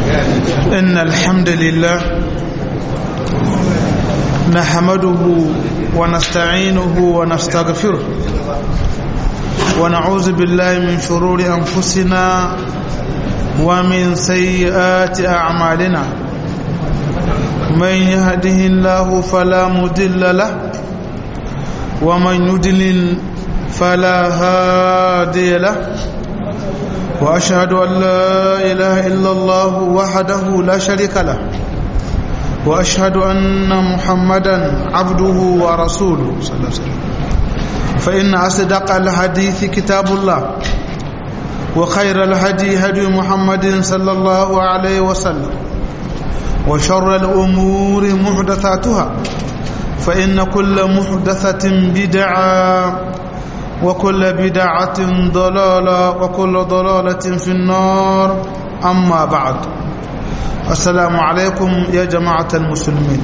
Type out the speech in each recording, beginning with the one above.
إن الحمد لله نحمده ونستعينه ونستغفره ونعوذ بالله من شرور أنفسنا ومن سيئات أعمالنا من يهده الله فلا مضل له ومن يضلل فلا هادي له وأشهد أن لا إله إلا الله وحده لا شريك له وأشهد أن محمدا عبده ورسوله صلى الله عليه وسلم فإن أصدق الحديث كتاب الله وخير الهدي هدي محمد صلى الله عليه وسلم وشر الأمور محدثاتها فإن كل محدثة بدعة وكل بدعة ضلالة وكل ضلالة في النار أما بعد السلام عليكم يا جماعة المسلمين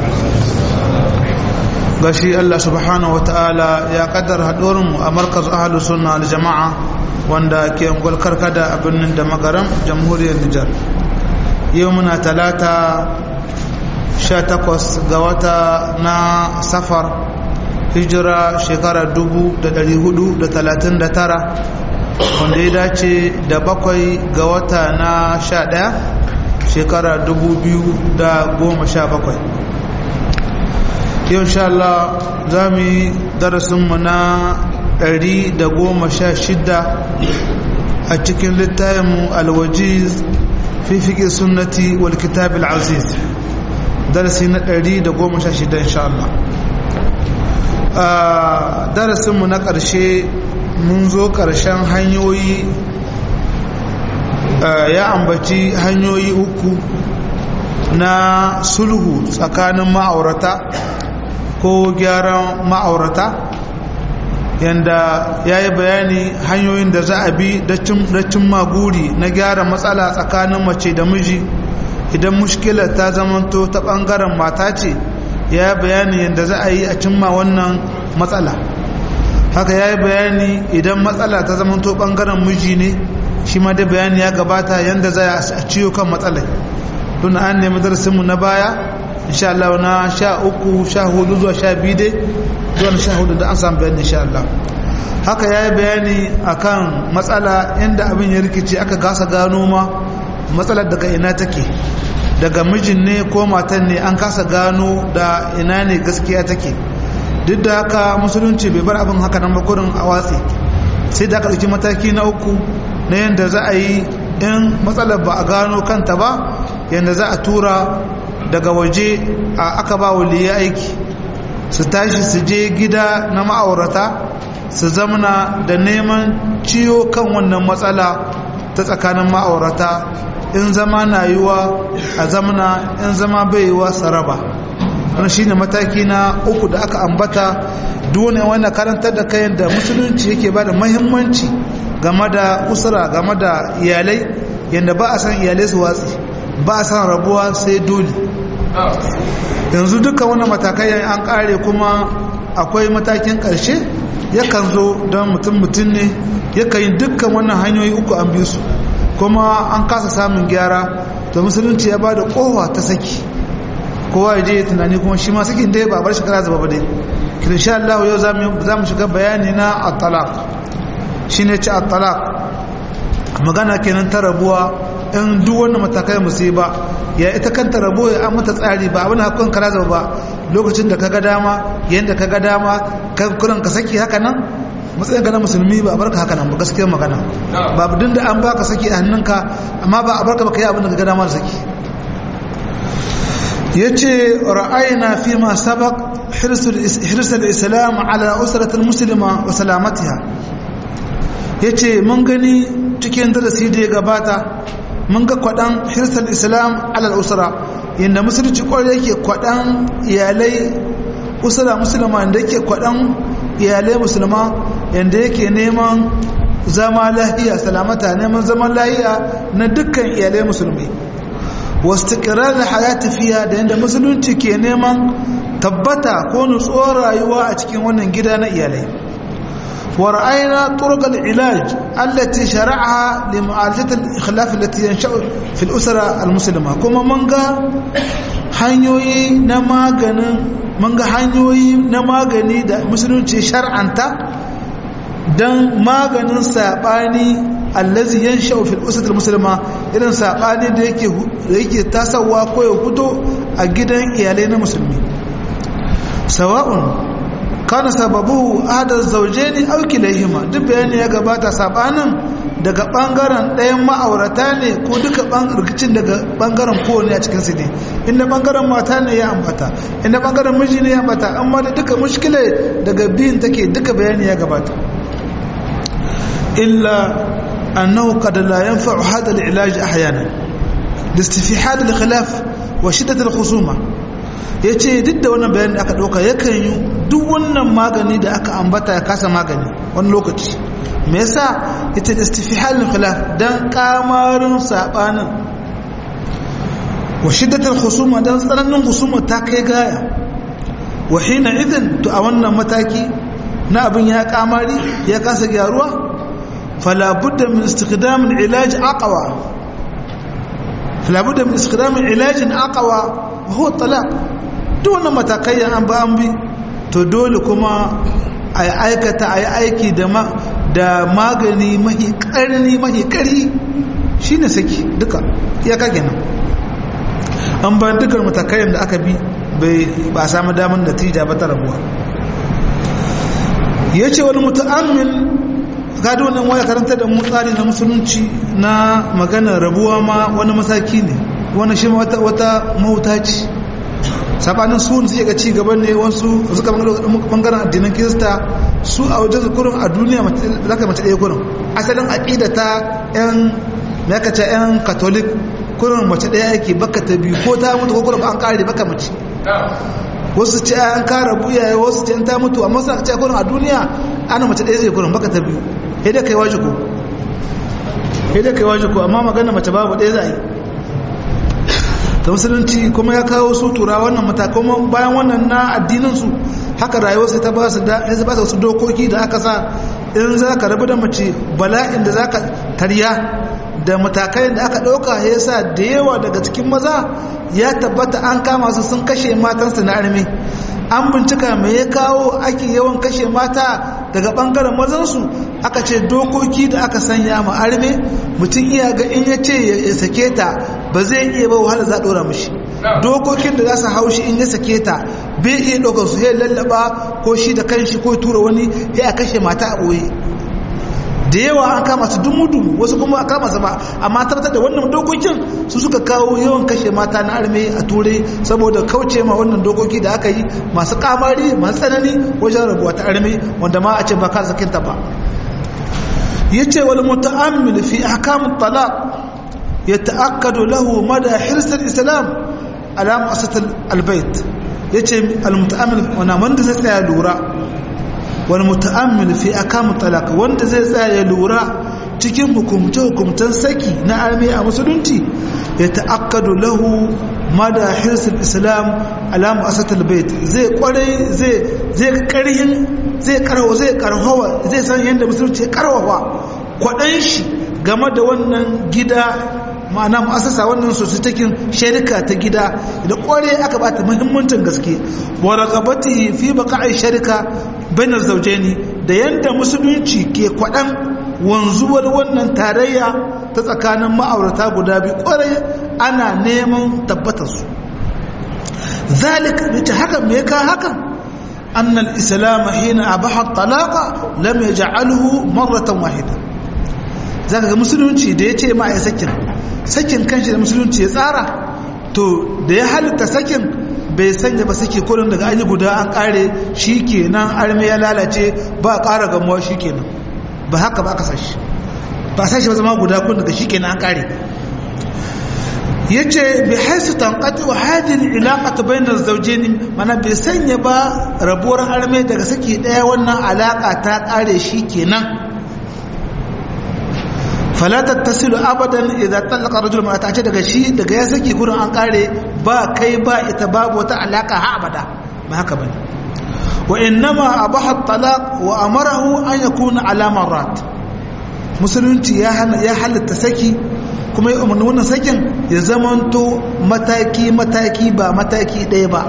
gashi Allah subhanahu wataala ya kaddara haɗuwarmu a markaz ahalu sunna da jama'a wanda ke ungwal karkada a birnin da magaram jamhuriyar Nijar yau muna talata 18 ga wata na safar hijira shekara 439 wanda ya dace da bakwai ga wata na 11 shekara 2017 yau sha Allah za mu yi darasinmu na 116 a cikin littafinmu alwajiz fi fiƙe sunnati wal kitab al-aziz darasi na 116 insha Allah a darasinmu na ƙarshe mun zo ƙarshen hanyoyi ya ambaci hanyoyi uku na sulhu tsakanin ma'aurata ko gyaran ma'aurata yanda ya yi bayani hanyoyin da za a bi da cimma guri na gyara matsala tsakanin mace da miji idan mushkilar ta zamanto ta ɓangaren mata ce ya yi bayani yadda za a yi a cimma wannan matsala haka ya yi bayani idan matsala ta zamanto ɓangaren miji ne shi ma da bayani ya gabata yadda za a ciyo kan matsalai don an nemi darasinmu na baya insha Allah na sha uku sha hudu zuwa sha biyu dai zuwa sha hudu da an samu bayani insha Allah haka ya yi bayani akan matsala inda abin ya rikici aka gasa gano ma matsalar daga ina take daga mijin ne ko matan ne an kasa gano da ina ne gaskiya take duk da haka musulunci bai bar abin haka nan bakurin a watsi sai da aka ɗauki mataki na uku na yadda za a yi in matsalar ba a gano kanta ba yadda za a tura daga waje a aka ba waliya aiki su tashi su je gida na ma'aurata su zamana da neman ciyo kan wannan matsala ta tsakanin ma'aurata in zama na yiwa a zamana in zama bai yiwa saraba wani shine mataki na uku da aka ambata dole wani karantar da kayan da musulunci yake ba da mahimmanci game da usura game da iyalai yadda ba a san iyalai su watsi ba a san rabuwa sai dole yanzu duka wani matakai an kare kuma akwai matakin karshe yakan zo don mutum mutum ne yakan yi dukkan wannan hanyoyi uku an bi su kuma an kasa samun gyara to musulunci ya ba da kowa ta saki kowa ya je ya tunani kuma shi ma sakin dai ba bar shi kara zaba ba dai kin sha Allah yau za mu shiga bayani na at-talaq shine ci at-talaq magana kenan ta rabuwa in duk wannan matakai musiba ya ita kanta rabo ya an mata tsari ba abin hakun kara zaba ba lokacin da kaga dama yanda kaga dama kan kuran ka saki haka nan matsayin ka na musulmi ba a barka haka nan ba gaskiyar magana ba abin da an baka saki a hannunka amma ba a barka ba kai abin da kaga dama da saki yace ra'ayna fi ma sabaq hirsul islam ala usratil muslima wa salamatiha yace mun gani cikin darasi da ya gabata mun ga kwadan hirsul islam ala usra inda musulunci kwarai yake kwadan iyalai usra musulma da yake kwadan iyalai musulma yanda yake neman zama lahiya salamata neman zaman lahiya na dukkan iyalai musulmi wastiqirar hayati fiya da yanda musulunci ke neman tabbata ko nutsuwar rayuwa a cikin wannan gida na iyalai ورأينا طرق العلاج التي شرعها لمعالجة الإخلاف التي ينشأ في الأسرة المسلمة كما منغا hanyoyi na maganin manga hanyoyi na magani da musulunci shar'anta don maganin saɓani allazi yan fil usatul musulma irin saɓani da yake tasawa ko ya fito a gidan iyalai na musulmi sawa'un kana sababu adar zauje ne auki laihima duk bayani ya gabata sabanin daga bangaren ɗayan ma'aurata ne ko duka rikicin daga bangaren kowane a cikin su ne inda bangaren mata ne ya ambata inda bangaren miji ne ya ambata amma da duka mushkile daga biyun take duka bayani ya gabata illa annahu qad la yanfa'u hadha al-ilaj ahyana listifihad al-khilaf wa shiddat al-khusuma yace duk da wannan bayanin da aka dauka yakan yi duk wannan magani da aka ambata ya kasa magani wani lokaci me yasa ita istifhal khilaf dan kamarin sabanin wa shiddatul khusuma dan tsananin khusuma ta kai gaya wa hina idan to a wannan mataki na abin ya kamari ya kasa gyaruwa fala budda min istikdam al-ilaj aqwa fala budda min istikdam al-ilaj aqwa wa huwa talaq duk wannan matakai an ba an bi to dole kuma a aikata a yi aiki da magani mahi ƙarni mahi ƙari shi ne saki duka ya kage nan an bayan dukkan matakayen da aka bi ba a samu damar natija ba ta rabuwa ya ce wani mutu'amin gado wannan waya karanta da mu tsari na musulunci na maganar rabuwa ma wani mataki ne wani shi wata mahuta ce sabanin su suke ga ci gaban ne wasu suka bangaren addinan kirista su a wajen kurin a duniya za ka mace ɗaya kurin asalin aƙida ta yan makace yan katolik kurin mace ɗaya yake baka ta biyu ko ta mutu ko kurin an ƙare baka mace wasu ce an kara buyaye wasu ce ta mutu amma suna ce kurin a duniya ana mace ɗaya zai kurin baka ta biyu sai dai kai waje ko sai dai kai waje ko amma magana mace babu ɗaya za a yi ta musulunci kuma ya kawo su tura wannan matakan bayan wannan na addininsu haka rayuwarsu ta ba su wasu dokoki da aka sa in za ka rabu da mace bala'in da za ka tarya da matakai da aka ɗauka ya sa da yawa daga cikin maza ya tabbata an kama su sun kashe matansu na armi an bincika mai ya kawo ake yawan kashe mata daga ɓangaren mazansu aka ce dokoki da aka sanya ma arme mutum iya ga in ya ce ya sake ta ba zai iya ba wahala za a ɗora mashi dokokin da za su haushi in ya sake ta bai iya ɗaukar su ya lallaba ko shi da kanshi ko tura wani ya kashe mata a ɓoye da yawa an kama su dumu-dumu wasu kuma a kama su ba amma tabbatar da wannan dokokin su suka kawo yawan kashe mata na arme a turai saboda kauce ma wannan dokoki da aka yi masu kamari masu tsanani wajen rabuwa ta arme wanda ma a ce ba ka sakinta ba ya ce wani muta'ammil fi ahkamun talaq ya ta'akkadu lahu mada hirsar islam alamu asatar albait ya ce al-muta'ammil wana wanda zai tsaya lura wani muta'ammil fi ahkamun talaq wanda zai tsaya lura cikin hukumce-hukumcen saki na arme a musulunci ya ta'akkadu lahu mada hirsar islam alamu asatar albait zai kwarai zai karhin zai karhawa zai karhawa zai san yadda musulunci karhawa kwaɗan shi game da wannan gida ma'ana mu'asasa wannan sositakin sharika ta gida da kware aka bata muhimmancin gaske wa raqabatihi fi baqa'i sharika bain zawjaini da yanda musulunci ke kwaɗan wanzuwar wannan tarayya ta tsakanin ma'aurata guda biyu kware ana neman tabbatar su zalika ne haka me ka hakan أن الإسلام حين أباح الطلاق لم يجعله مرة واحدة zaka ga musulunci da ya ce ma ya sakin sakin kanshi da musulunci ya tsara to da ya halitta sakin bai sanya ba sake kullum daga an yi guda an kare shi kenan arme ya lalace ba ƙara gamuwa shi kenan ba haka ba aka sashi ba sashi ba zama guda kun daga shi kenan an kare ya ce bai haisu tankati wa hajjin ilaƙata bayanar zaujeni mana bai sanya ba rabuwar arme daga saki ɗaya wannan alaƙa ta ƙare shi kenan falatar tasiru abadan idan tallaka rajul mata ce daga shi daga ya saki gurin an ƙare ba kai ba ita babu wata alaƙa ha abada ba haka bane wa innama abaha talaq wa amarahu an yakuna ala marrat musulunci ya ya halatta saki kuma ya umarni wannan sakin ya zamanto mataki mataki ba mataki ɗaya ba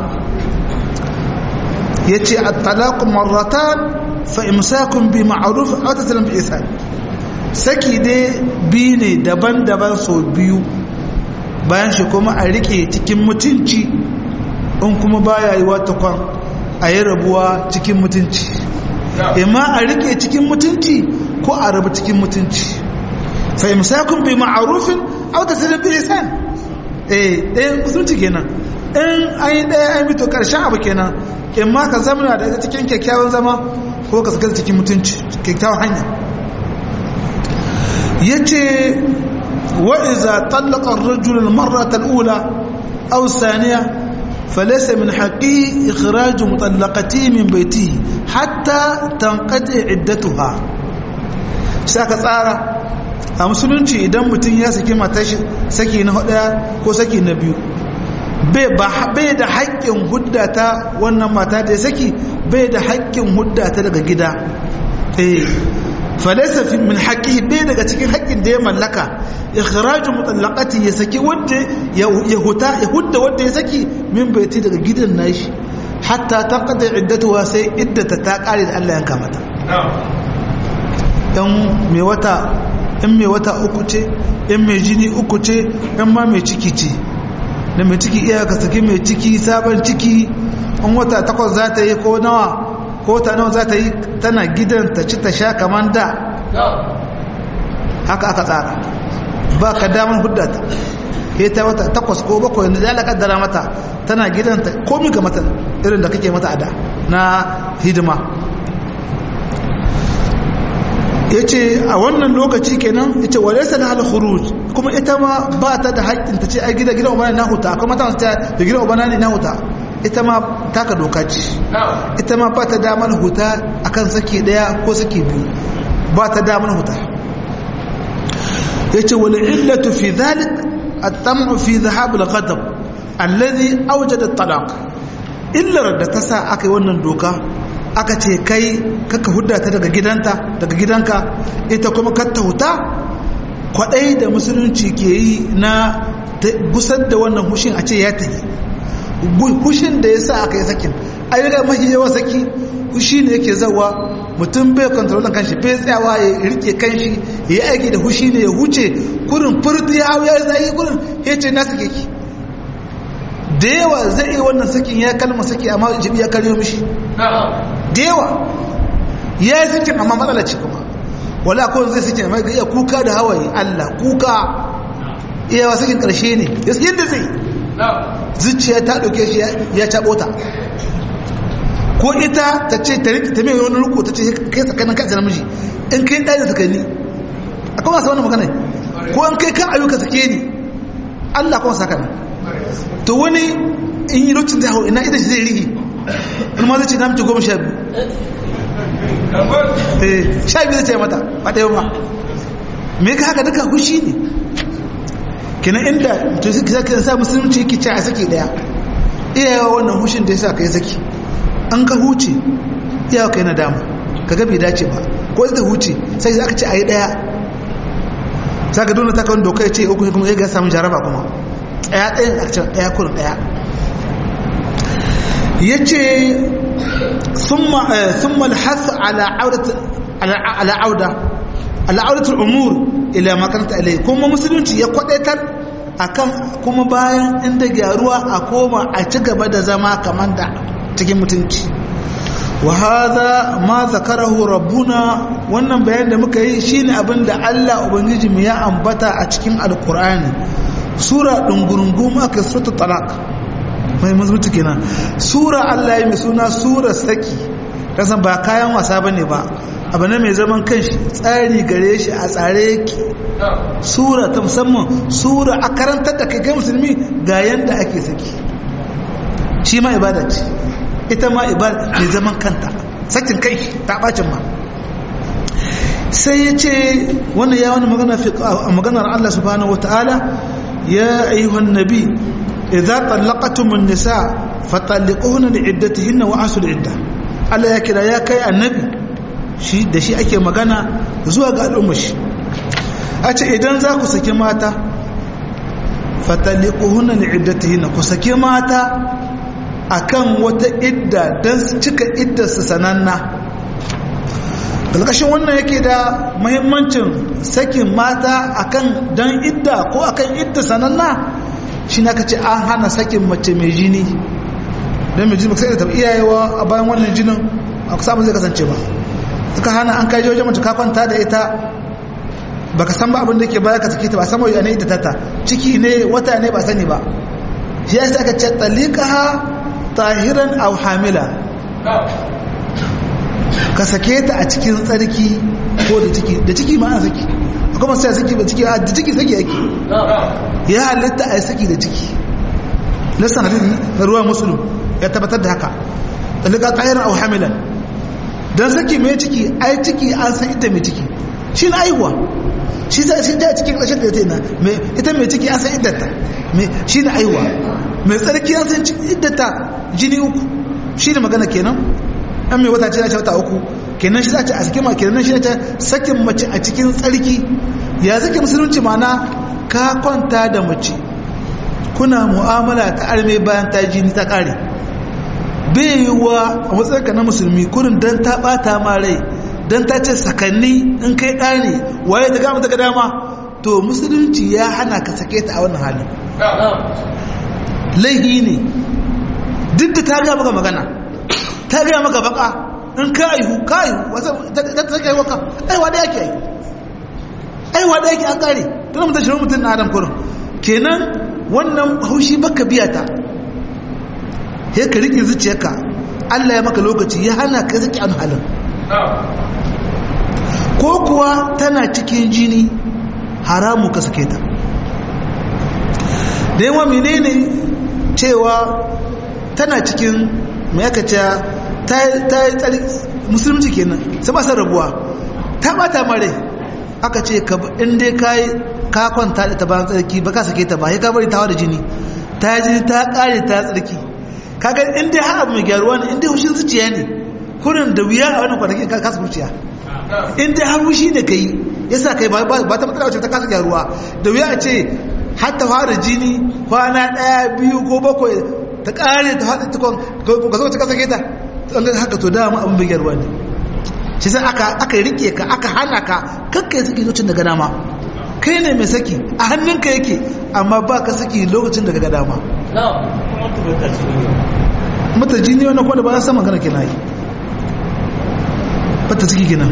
yace at-talaq marratan fa imsakun bi ma'ruf aw taslim bi ihsan saki dai biyu ne daban-daban so biyu bayan shi kuma a rike cikin mutunci in kuma baya yi wata kwan a yi rabuwa cikin mutunci imma a rike cikin mutunci ko a rabu cikin mutunci fa imsakun bi ma'rufin aw taslim bi ihsan eh eh mutunci kenan in an yi ɗaya an bito ƙarshen abu kenan in ma ka zama da ita cikin kyakkyawan zama ko ka saka cikin mutunci kyakkyawan hanya ya ce wa'iza tallakar rajulun marratar ula au saniya falesa min haƙi ikirajin mutallakati min baiti hatta tankade iddatuha shi aka tsara a musulunci idan mutum ya saki matashi saki na hudu ko saki na biyu bai da haƙƙin hudda ta wannan mata da ya saki bai da haƙƙin hudda ta daga gida eh falaisa fi min haƙƙi bai daga cikin haƙƙin da ya mallaka ikhraju mutallaqati ya saki wanda ya huta ya hudda wanda ya saki min baiti daga gidan nashi hatta taqada iddatuha sai iddata ta kare da Allah ya kamata dan mai wata in mai wata uku ce in mai jini uku ce in ma mai ciki ce da mai ciki iya ka saki mai ciki sabon ciki in wata takwas za ta yi ko nawa ko ta nawa za ta yi tana gidan ta ci ta sha kamar da haka aka tsara ba ka damar huddata ke ta wata takwas ko bakwai da ya lakaddara mata tana gidan ta komi ga mata irin da kake mata a da na hidima ya ce a wannan lokaci kenan ya ce wale sa na khuruj kuma ita ma ba ta da haƙƙin ta ce ai gida gida ubana na huta akwai mata ta da gida ubana ne na huta ita ma taka doka ce ita ma ba ta damar huta akan saki daya ko saki biyu ba ta damar huta ya ce wani illatu fi zalik at-tam'u fi dhahab al-ghadab alladhi awjada at-talaq illar da ta sa aka yi wannan doka aka ce kai kaka hudda ta daga gidanta daga gidanka ita kuma katta huta kwadai da musulunci ke yi na gusar da wannan hushin a ce ya tafi hushin da ya sa aka yi sakin ayyuka mafi yawa saki hushi ne yake zawa mutum bai kontrolin kanshi bai tsayawa ya rike kanshi ya yi aiki da hushi ne ya huce kurin furti ya hau ya zai kurin ya ce na sake ki da yawa zai iya wannan sakin ya kalma saki amma jibi ya karyo mishi da yawa ya yi sakin amma matsala ce kuma wala ko zai sakin amma ga iya kuka da hawaye Allah kuka iya sakin karshe ne yadda zai zuciya ta ɗauke shi ya caɓo ta ko ita ta ce ta rike ta mai wani riko ta ce kai tsakanin kai namiji in kai ɗaya da tsakani a kuma sa wani magana ko in kai kan ayyuka sake ni Allah kuma saka ni to wani in yi lokacin da hau ina ita shi zai rihi wani ma zai ce namci goma sha biyu eh sha biyu zai ce mata ba ɗaya ba me ka haka duka hushi ne kenan inda to sai ka sa musulunci yake ce a saki daya iyawa wannan hushin da yasa kai saki an ka huce iyawa kai na dama kaga bai dace ba ko zai huce sai aka ce ayi daya saka dole ta kan doka ce uku kuma ya ga samu jaraba kuma daya daya aka ce daya kurin daya yace thumma thumma al-hath ala audat ala auda ala audatul umur ila makaranta ilai kuma musulunci ya kwadaitar akan kuma bayan inda gyaruwa a koma a ci gaba da zama kamar da cikin mutunci wa hadha ma zakarahu rabbuna wannan bayan da muka yi shine abin da Allah ubangiji mu ya ambata a cikin alqur'ani sura dungurungum aka suratul talaq mai mazmuti kenan sura Allah ya mai suna sura saki kasan ba kayan wasa bane ba abu ne mai zaman kanshi tsari gare shi a tsare yake sura ta musamman sura a karantar da kai musulmi ga yanda ake saki shi ma ibada ce ita ma ibada mai zaman kanta sakin kai ta bacin ma sai ya ce wannan ya wani maganar Allah subhanahu wata'ala ya ayyuhan nabi idza tallaqtum an-nisa fatalliquhunna li'iddatihinna wa asul iddah Allah ya kira ya kai annabi shi da shi ake magana zuwa ga al'ummar shi a ce idan za ku saki mata fataliquhunna li'iddatihinna ku saki mata akan wata idda dan su cika iddar su sananna dalkashin wannan yake da muhimmancin sakin mata akan dan idda ko akan idda sananna shi na kace an hana sakin mace mai jini don mai jini ba sai da tabi iyayewa a bayan wannan jinin a kusa zai kasance ba suka hana an kai wajen mace ka kwanta da ita baka san ba abin da ke baya ka sake ta ba sama yana ita tata ciki ne wata ne ba sani ba shi ya aka ce talikaha tahiran aw hamila ka sake ta a cikin tsarki ko da ciki da ciki ma ana saki akwai masu ya saki ba ciki a da ciki saki yake ya halitta a yi saki da ciki lissan hadisi na ruwa musulun ya tabbatar da haka talika tahiran aw hamilan dan saki mai ciki ai ciki an san ita mai ciki shi na aiwa shi za shi da cikin ƙarshen da ta na ita mai ciki an san iddata shi na aiwa mai tsarki an san iddata jini uku shi ne magana kenan an mai wata ce na wata uku kenan shi za a cikin ma kenan shi ta sakin mace a cikin tsarki ya zake musulunci mana ka kwanta da mace kuna mu'amala ta arme bayan ta jini ta kare bai yiwuwa a matsayinka na musulmi kurin don ta bata ma rai don ta ce sakanni in kai ɗa ne waye ta gama daga dama to musulunci ya hana ka sake ta a wannan halin laihi ne duk da ta gaya maka magana ta gaya maka baka in ka aihu ka aihu ta ta sake waka aiwa da yake aihu aiwa da yake an kare tana mutum shirin mutum na adam kurin kenan wannan haushi baka biya ta sai ka riƙe zuciyarka Allah ya maka lokaci ya hana ka saki an halin ko kuwa tana cikin jini haramu ka sake ta da yawa menene cewa tana cikin mai aka ce ta yi tsari musulunci kenan sai ba rabuwa ta bata mare aka ce inda ka yi ka kwanta da ta bayan tsarki ba ka sake ta ba ya ka bari ta da jini ta jini ta kare ta tsarki kaga in dai har abu mai gyaruwa ne in dai hushin zuciya ne kurin da wuya a wannan kwanakin ka kasa zuciya in dai har hushi ne kai yasa kai ba ta matsala wacce ta kasa gyaruwa da wuya a ce har ta fara jini kwana ɗaya biyu ko bakwai ta ƙare ta faɗi tukon ka zo ta kasa keta ɗan haka to dama abin bai gyaruwa ne shi sai aka aka rike ka aka hana ka kakka ya saki lokacin daga dama kai ne mai saki a hannunka yake amma ba ka saki lokacin daga dama mata jini wannan kwada ba san magana kina yi fata ciki kina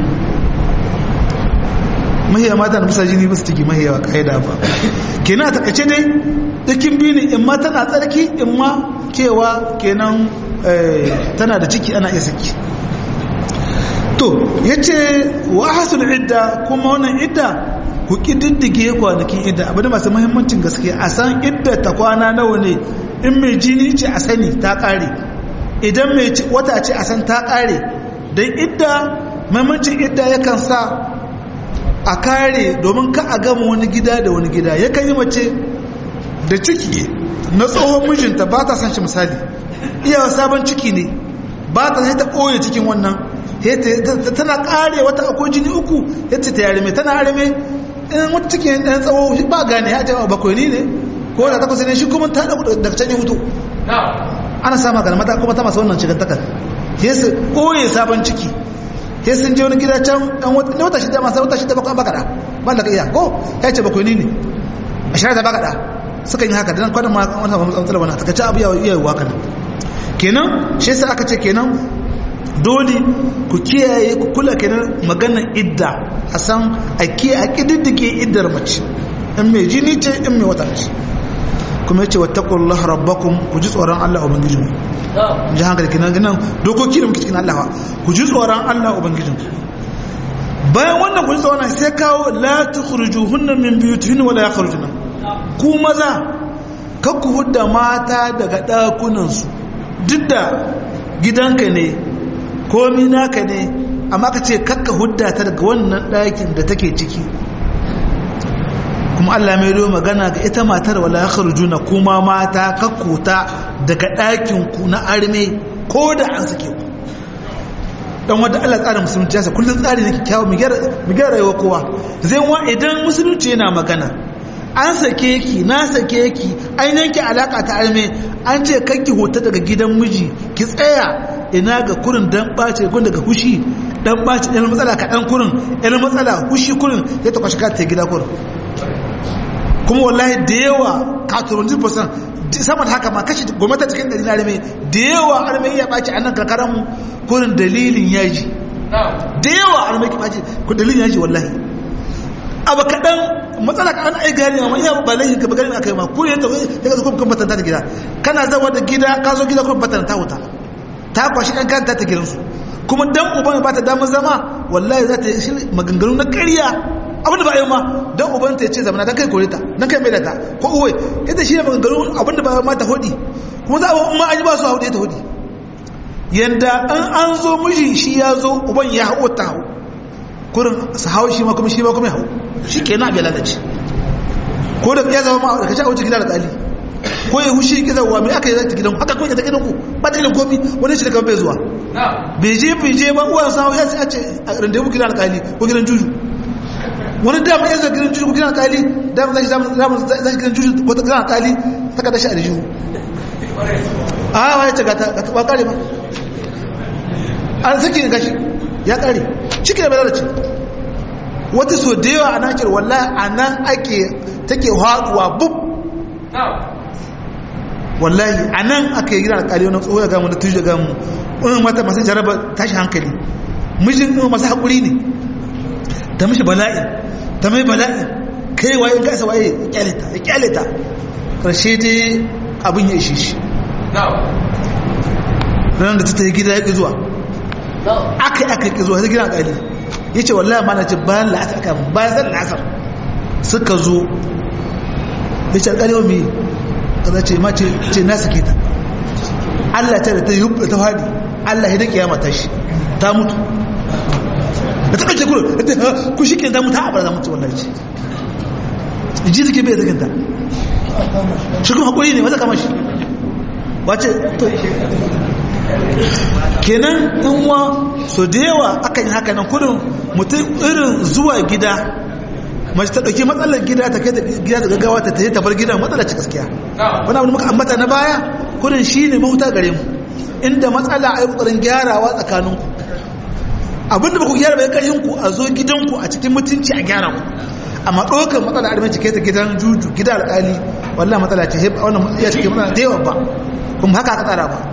mahiya mata da musa jini ba su ciki mahiya wa ka'ida ba kenan a takace dai dakin biyu ne in ma tana tsarki in ma cewa kenan tana da ciki ana iya saki to ya ce wa hasul idda kuma wannan idda ku ƙididdige kwanakin idda abu da masu mahimmancin gaske a san idda ta kwana nawa ne in mai jini ce a sani ta ƙare idan mai wata ce a san ta ƙare don idda mahimmancin idda yakan sa a kare domin ka a gama wani gida da wani gida yakan yi mace da ciki na tsohon mijinta ba ta san shi misali iyawa sabon ciki ne ba ta sai ta ɓoye cikin wannan tana kare wata akwai jini uku yadda ta yare mai tana arme in wata cikin ɗan tsawo ba gane ya jawa bakwai ni ne ko da takwas ne shi kuma ta daga can yi hutu ana sama ga mata kuma ta masu wannan cikin takar ya su ɓoye sabon ciki ya sun je wani gida can ɗan wata shida masu wata shida bakwai bakaɗa ba da ka iya ko ya ce bakwai ni ne a shirar da bakaɗa suka yi haka da nan kwanan ma wani matsala wani ta abu yawa yi wa kana kenan shi yasa aka ce kenan dole ku kiyaye ku kula kenan maganar idda a san a kiyaye a kididdige iddar mace in mai jini ce in mai wata ce kuma yace wattaqullaha rabbakum ku ji tsoron Allah ubangijin ji hankali kenan ganin dokoki da muke cikin Allah ku ji tsoron Allah ubangijin bayan wannan ku ji tsoron sai kawo la tukhrijuhunna min buyutihinna wala yakhrujuna ku maza kar ku hudda mata daga dakunansu duk da gidanka ne komi naka ne amma ka ce kakka hudda ta daga wannan ɗakin da take ciki kuma Allah mai do magana ga ita matar wala yakhrujuna kuma mata kakkuta daga ɗakin ku na arme ko da an sake ku dan wanda Allah tsarin musulunci ya sa kullun tsari ne kyakkyawa mu gyara mu gyara rayuwar kowa zai wa idan musulunci yana magana an sake ki na sake ki an yanke alaka ta arme an ce kanki hota daga gidan miji ki tsaya ina ga kurin dan bace gun daga hushi dan bace dan matsala ka dan kurin dan matsala hushi kurin ya ta kwashi ka ta gida kurin kuma wallahi da yawa ka turunji percent sama da haka ma kashi gwamnati cikin ɗari na arme da yawa arme ya ɓaci a nan karkarar mu kurin dalilin yaji da yawa arme ki ɓaci ku dalilin yaji wallahi abu kaɗan matsala ka an ai gari amma iya ba laihin ka ba gari aka yi ma ku ne ta ya ga kuma batanta ta gida kana zawa da gida ka zo gida kuma batanta ta wuta ta kwashi kan kanta ta gidansu kuma dan uban ba ta damar zama wallahi za ta yi maganganu na ƙarya abinda ba a yi ma dan uban ta ce zamana dan kai kore ta dan kai mai da ta ko uwai yadda shi ne maganganu abinda ba ma ta hodi kuma za a ma an yi ba su hau ta hodi yanda an an zo miji shi ya zo uban ya hau ta hau kurin su hau shi ma kuma shi ma kuma ya hau shi ke na bai lalace ko da ya zama ma da kaci a wuce gida da tsali ko ya hushi ki zauwa mai aka yi zata gidan haka kawai ta gidan ku ba ta gidan komi wani shi da kan bai zuwa bai je bai je ba uwan sa ya ce a randewu gidan alƙali ko gidan juju wani dama ya zai gidan juju ko gidan alƙali dama zai zai gidan juju ko gidan alƙali ta kada shi a rijiyu a wa ya ce ga ta ba kare ba an saki gashi ya kare ciki da bai lalace wata so da yawa a nakir wallahi a nan ake take haɗuwa bub wallahi a nan aka yi gina alƙali wani tsoho ya gamu da tuji da gamu wani mata masu jaraba tashi hankali mijin ɗin masu haƙuri ne ta mishi bala'i ta mai bala'i kai waye in kasa waye ya kyalita ya kyalita ƙarshe dai abin ya ishe shi ranar da ta ta yi gida ya ƙi zuwa aka yi aka ƙi zuwa ta gina alƙali ya ce wallahi ma na ce bayan la'asar aka bayan zan la'asar suka zo ya ce alƙali wa mai kaza ce ma ce na sake ta Allah ta da ta yi hubba ta fadi Allah ya da kiyama ta shi ta mutu da ta ɗauke kuro ku shi ke ta mutu a bara mutu wallahi ce ji suke bai zaginta shi kuma haƙuri ne wata kama shi wace to kenan in wa so da yawa akan yi haka nan kudin mutum irin zuwa gida mace ta ɗauki matsalar gida ta kai gida da gaggawa ta tafi ta bar gidan matsalar ci gaskiya wani abu da muka ambata na baya kudin shi ne mahuta gare mu inda matsala a yi ƙoƙarin gyarawa tsakaninku abin da ba ku gyara bai ƙarfin ku a zo gidanku a cikin mutunci a gyara ku amma ɗaukar matsala a rimanci kai ta gidan juju gida alƙali wallah matsala ce heba wannan iya cikin matsala da yawa ba kuma haka aka tsara ba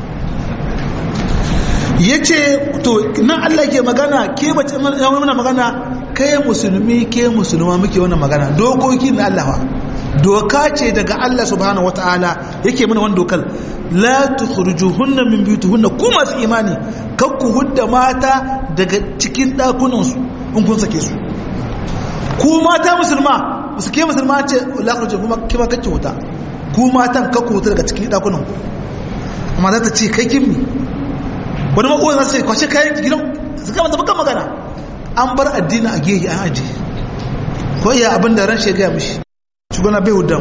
ya ce to nan Allah ke magana ke bace mana magana kai musulmi ke musulma muke wannan magana dokoki na Allah doka ce daga Allah subhanahu wataala yake mana wannan dokar la tukhrijuhunna min buyutihunna ku masu imani kar ku hudda mata daga cikin dakunan su in kun sake su ku mata musulma su ke musulma ce la tukhrijuhunna kuma kima kake huta ku matan kar ku huta daga cikin dakunan ku amma za ta ce kai kimi wani makowa za su ce kwace kayan gidan su kama da bakan magana an bar addini a gehe an aji ko iya abin da ran shegaya mishi shugana bai hudan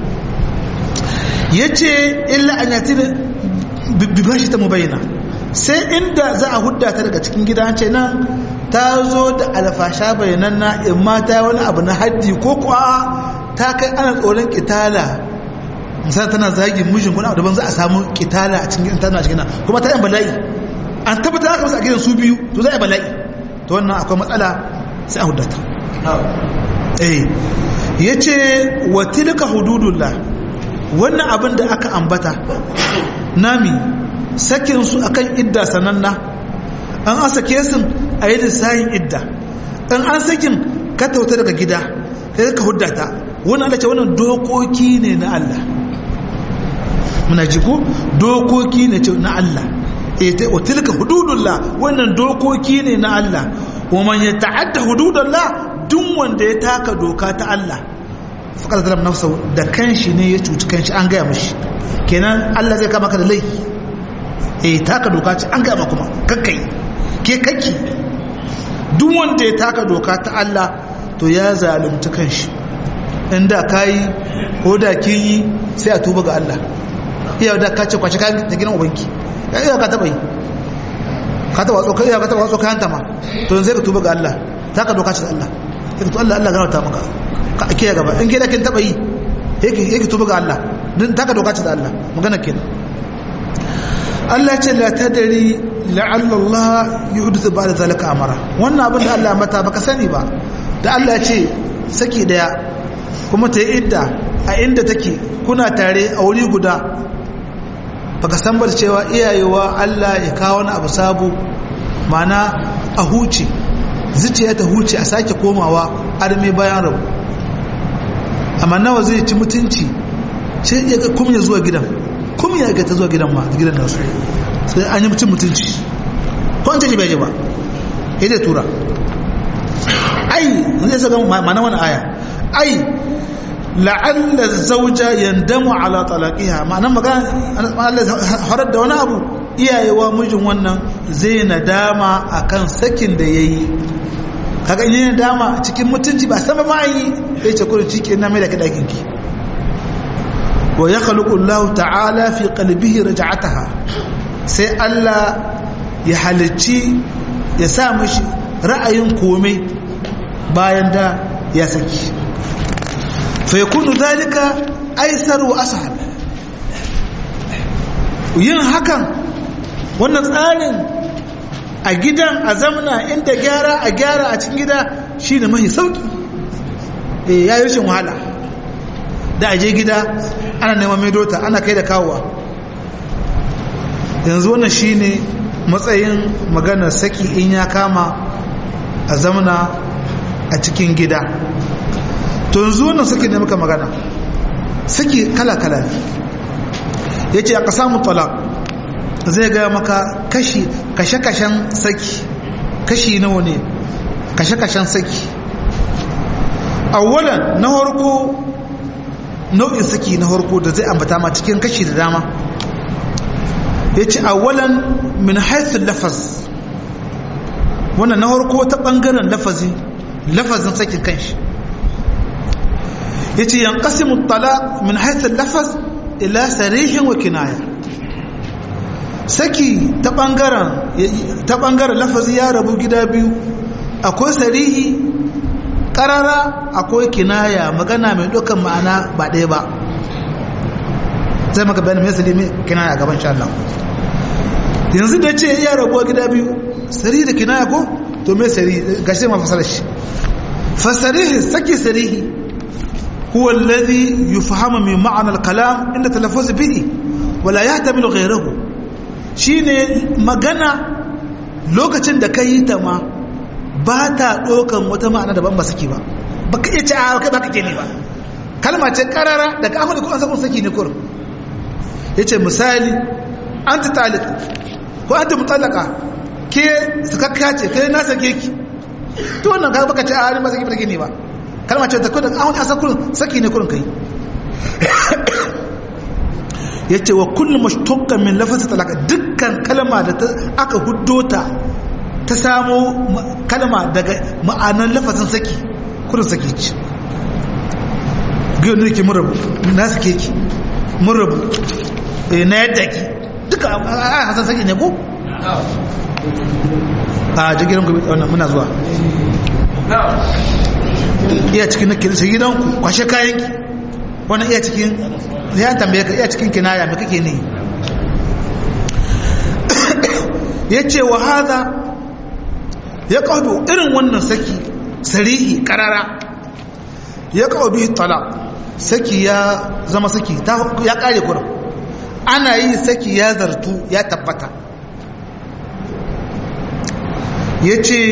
ya ce illa an yati da bibashi ta mubayyana sai inda za a hudda ta daga cikin gida ce nan ta zo da alfasha bayanan na in mata wani abu na haddi ko kuwa ta kai ana tsoron kitala misali tana zagin mijin kuna daban za a samu kitala a cikin tana cikin kuma ta yan bala'i an tabbata aka masa a gidan su biyu to za a bala'i to wannan akwai matsala sai a hudata eh yace wa tilka hududullah wannan abin da aka ambata nami sakin su akan idda sananna an an sake su a yi lissahin idda an an sakin ka tauta daga gida sai ka huddata wannan Allah ce wannan dokoki ne na Allah muna ji ko dokoki ne na Allah wa tilka hududullah wannan dokoki ne na Allah wa man yata'adda hududullah duk wanda ya taka doka ta Allah faqad zalam nafsahu da kanshi ne ya cuci kanshi an gaya mishi kenan Allah zai kama ka da laifi eh taka doka ce an gaya ma kuma kakkai ke kakki duk wanda ya taka doka ta Allah to ya zalunci kanshi inda kai ko da kin yi sai a tuba ga Allah iya da ka ce kwace kayan da gidan ubanki ya iya ka taba yi ka taba tsoka iya ka taba tsoka hanta ma to yanzu ka tuba ga Allah ta ka doka ce Allah ka to Allah Allah garauta maka ka ake gaba in gida kin taba yi yake yake tuba ga Allah din ta ka doka ce da Allah magana kenan Allah ce la tadri la'alla Allah yuhdithu ba'da zalika amara wannan abin da Allah mata baka sani ba da Allah ce saki daya kuma ta yi idda a inda take kuna tare a wuri guda baka san ba cewa iyayewa Allah ya kawo wani abu sabu mana a huce zuciya ta huce a sake komawa arme bayan rabu amma nawa zai ci mutunci sai ya ga kuma ya zuwa gidan kuma ya ga ta zuwa gidan ma gidan nasu sai an yi mutum mutunci ko an ce bai ji ba ya zai tura ai zai saka mana wani aya ai la'alla zauja yandamu ala talaqiha ma'anan magana Allah horar da wani abu iyayewa mijin wannan zai nadama akan sakin da yayi kaga in yana dama cikin mutunci ba san ba ma yi sai ce kullun cike na mai da kadakin ki wa yakhluqu Allah ta'ala fi qalbihi raj'ataha sai Allah ya halicci ya sa mishi ra'ayin komai bayan da ya saki فيكون ذلك أيسر وأسهل yin hakan wannan tsarin a gidan a zamana inda gyara a gyara a cikin gida shi ne mahi sauki ya yi rashin wahala da aje gida ana neman medota ana kai da kawowa yanzu wannan shi ne matsayin maganar saki in ya kama a zamana a cikin gida to yanzu wannan saki ne muka magana saki kala-kala ne ya ce aka samu talak zai gaya maka kashi kashe-kashen saki kashi nawa ne kashe-kashen saki awalan na harko nau'in saki na harko da zai ambata ma cikin kashi da dama ya ce awalan min haithun lafaz wannan na harko ta ɓangaren lafazi lafazin sakin kanshi yace yanqasimu at-talaq min haythu al-lafz ila sarih wa kinaya saki ta bangaren ta bangaren lafazi ya rabu gida biyu akwai sarihi karara akwai kinaya magana mai dukan ma'ana ba ɗaya ba zai maka bayanin mai salimi kinaya gaban sha Allah yanzu da ce ya rabuwa gida biyu sarihi da kinaya ko to mai sarihi gashi ma fasarar shi fasarihi saki sarihi هو الذي يفهم من معنى الكلام عند التلفظ به ولا يحتمل غيره shine magana lokacin da ka yi ta ma ba ta ɗaukan wata ma'ana daban ba saki ba ba ka iya ci a kai ba ka ke ne ba kalma ce karara daga amurka ko an sabon saki ne kurin ya ce misali an ta talik ko an ta mutalaka ke sakakka ce kai na sake ki to wannan ka baka ce a halin ba saki ba ne ba kalma ce ta kudin awon asar kurin saki ne kurin kai ya ce wa kullum mashtukkan min lafasa talaka dukkan kalma da aka huddo ta ta samo kalma daga ma'anan lafasin saki kurin saki ce giyonu ke murabu na suke ki murabu na yadda ki duka a hasan saki ne ko? a jigiran gobe muna zuwa iya cikin na kirisa gidanku kwashe kayanki wani iya cikin ya tambaye ka iya cikin kinaya mai kake ne ya ce wa haza ya kawo irin wannan saki sarihi karara ya kawo bihi tala saki ya zama saki ya kare kurin ana yi saki ya zartu ya tabbata ya ce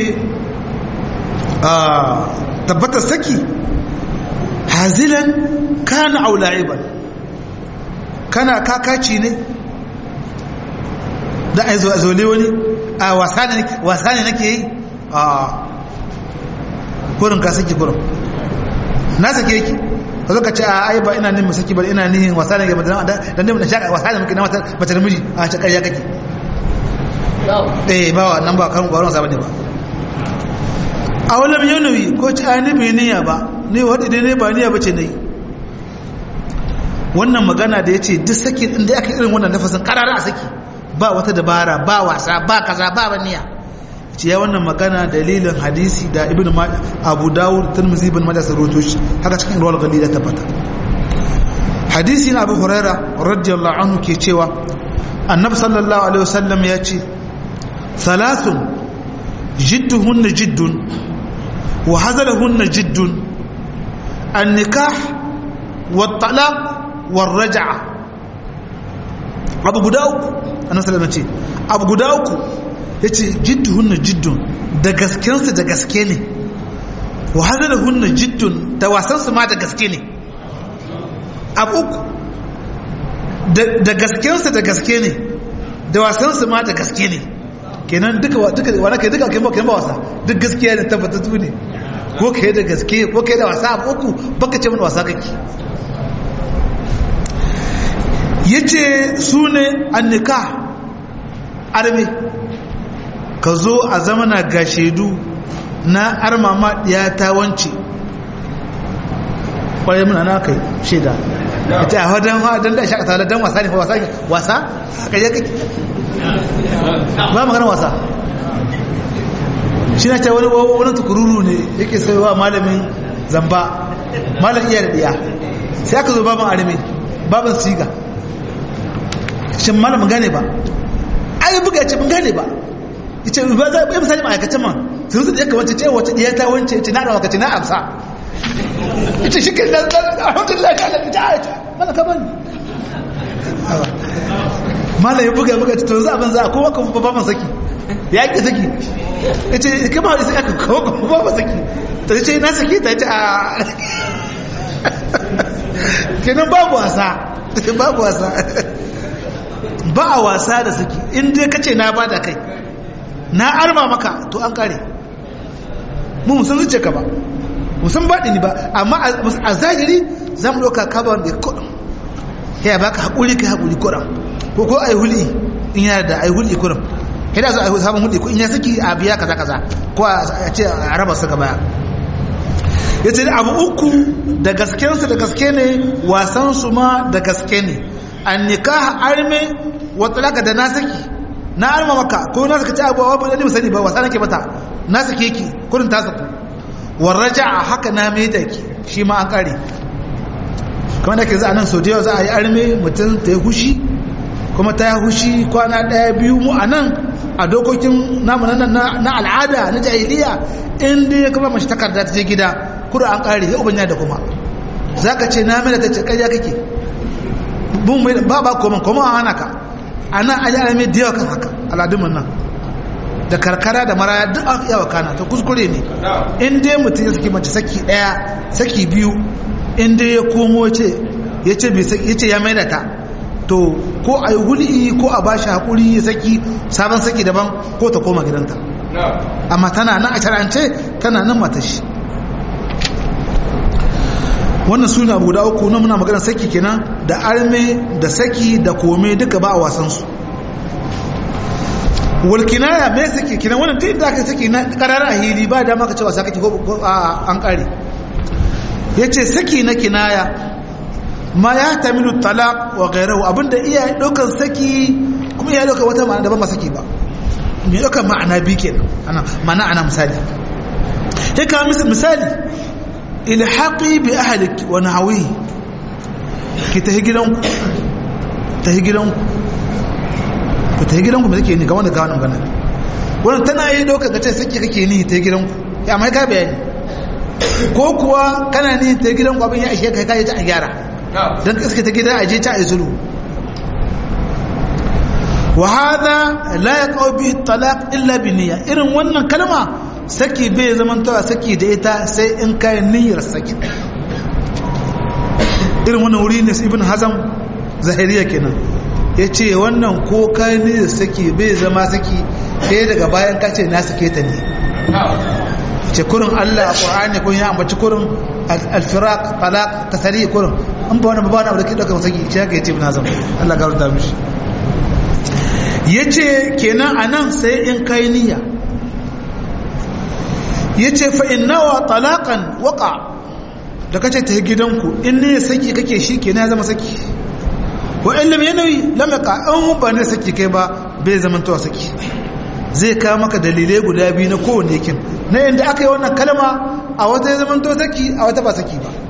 tabbatar saki hazilan kana aula'iban kana kakaci ne da a zole wani a wasa ne nake yi a kurin ka saki kurin na sake yake ka zo ka ce a ai ba ina nihin saki ba ina nihin wasa ne ga madana da nihin shaka wasa ne muke na mace da miji a ce ƙarya kake eh ba wa nan ba kan gwaron sa bane ba a walam yanayi ko ci a ni bai niyya ba ne wadda dai ne ba niyya ba ce na yi wannan magana da ya ce duk saki inda aka irin wannan nafasin karara a saki ba wata dabara ba wasa ba kaza ba baniya ce ya wannan magana dalilin hadisi da ibn abu dawud tirmidhi ibn majah sarwato shi haka cikin rawal gali da tabbata hadisi na abu huraira radiyallahu anhu ke cewa annabi sallallahu alaihi wasallam ya ce thalathun jidduhunna jiddun wa hazalahunna jiddun an-nikah wat-talaq war-raj'a abu guda uku annabi sallallahu alaihi wasallam ce abu guda uku yace jidduhunna jiddun da gaskensu da gaske ne wa hazalahunna jiddun da wasansu ma da gaske ne abu uku da gaskensu da gaske ne da wasansu ma da gaske ne kenan duka duka wani kai duka kai ba kai ba wasa duk gaskiya ne tabbatattu ne ko kai da gaske ko kai da wasa abu uku baka ce mana wasa kake yace su ne annika arme ka zo a zamana ga shaidu na armama ya ta wance kwaye muna na kai shaida ita a wadon wadon da shakata da don wasa ne wasa ne wasa a kaje kake ba magana wasa shi na ce wani wani tukururu ne yake saiwa malamin zamba malam iya da ɗiya sai aka zo babin arme babin siga shin malamin gane ba ai buga ce mun gane ba ce ba za a misali ma'aikacin man sun su da yaka wance ce wace ɗiya ta wance ce na ɗauka ce na amsa ita shi kan da alhamdulillah ka da ta aita mana ka bani mala ya buga buga to za abin za a kowa kuma ba man saki ya ki saki ita kama da sai aka kowa kuma ba man saki ta ce na saki ta ce a kenan babu wasa babu wasa ba a wasa da saki in dai kace na bada kai na arma maka to an kare mu musan zuce ka ba musan baɗi ni ba amma a zahiri za mu ɗauka kaba wanda ya kuɗin ya ba ka haƙuri ka haƙuri kuɗin ko ko a yi huli in yana da a yi huli kuɗin ya da zo a yi samun huli in ya saki a biya kaza kaza ko a ce a raba su gaba ya ce abu uku da gaskensu da gaske ne wasansu ma da gaske ne an nikaha arme wata laka da na saki na arma maka ko na saka ci abuwa ba ɗani sani ba wasa nake mata na sake ki kurin ta saku warraja a haka na mai da ki shi ma an kare kamar da ke za a nan sau da yau za a yi arme mutum ta yi hushi kuma ta yi hushi kwana ɗaya biyu mu a nan a dokokin namu na al'ada na jahiliya in dai ya kuma mashi takarda ta je gida kura an kare ya ubanya da kuma za ka ce na mai da ta ce ƙarya kake ba ba koma koma a hana ka a nan an yi arme da yawa kan haka al'adunmu nan da karkara da maraya duk an yawa kana ta kuskure ne in dai mutum ya saki mace saki daya saki biyu in dai ya komo ce ya ce ya maida ta to ko a yi huli ko a ba shi haƙuri ya saki sabon saki daban ko ta koma gidanta amma tana nan a shara'ance tana nan mata shi wannan suna abu da uku na muna magana saki kenan da arme da saki da kome duka ba a wasansu walkinaya me saki kina wannan duk da aka saki na karara hili ba dama ka cewa saki ko an kare yace saki na kinaya ma ya tamilu talaq wa ghayruhu abinda iya daukan saki kuma iya daukan wata ma'ana daban ba saki ba me daukan ma'ana bi kenan ana ma'ana ana misali sai ka misali ilhaqi bi ahlik wa nahwi ki tahi gidanku tahi gidanku ku ta yi gidanku mai take ni ga wanda ga wannan ganin wannan tana yi ɗaukar ka ce sake kake ni ta yi gidanku ya mai ka bayani ko kuwa kana ni ta yi gidanku abin ya ishe kai kayi ta a gyara don iska ta gida a je ta a zulu wa hada la yaqau bi talaq illa bi niyya irin wannan kalma saki bai zaman tawa saki da ita sai in kai niyyar saki irin wannan wuri ne ibn hazam zahiriya kenan ya ce wannan ko kani da saki bai zama saki sai daga bayan kace na sake ta ne ce kurin Allah a ƙwa'ani kun ya ambaci kurin alfirak talaq tasari kurin an ba wani ba wani abu da ke ɗaukar saki ce haka ya ce bina zama Allah ga rubuta mishi ya ce kenan a nan sai in kai niyya ya ce fa'in nawa talaƙan waƙa da kace ta gidanku in ne saki kake shi kenan ya zama saki wa in lam yanawi lam yaqa an ba ne saki kai ba bai zamantowa saki zai kawo maka dalilai guda biyu na kowane yakin na inda aka yi wannan kalma a wata ya zamanto saki a wata ba saki ba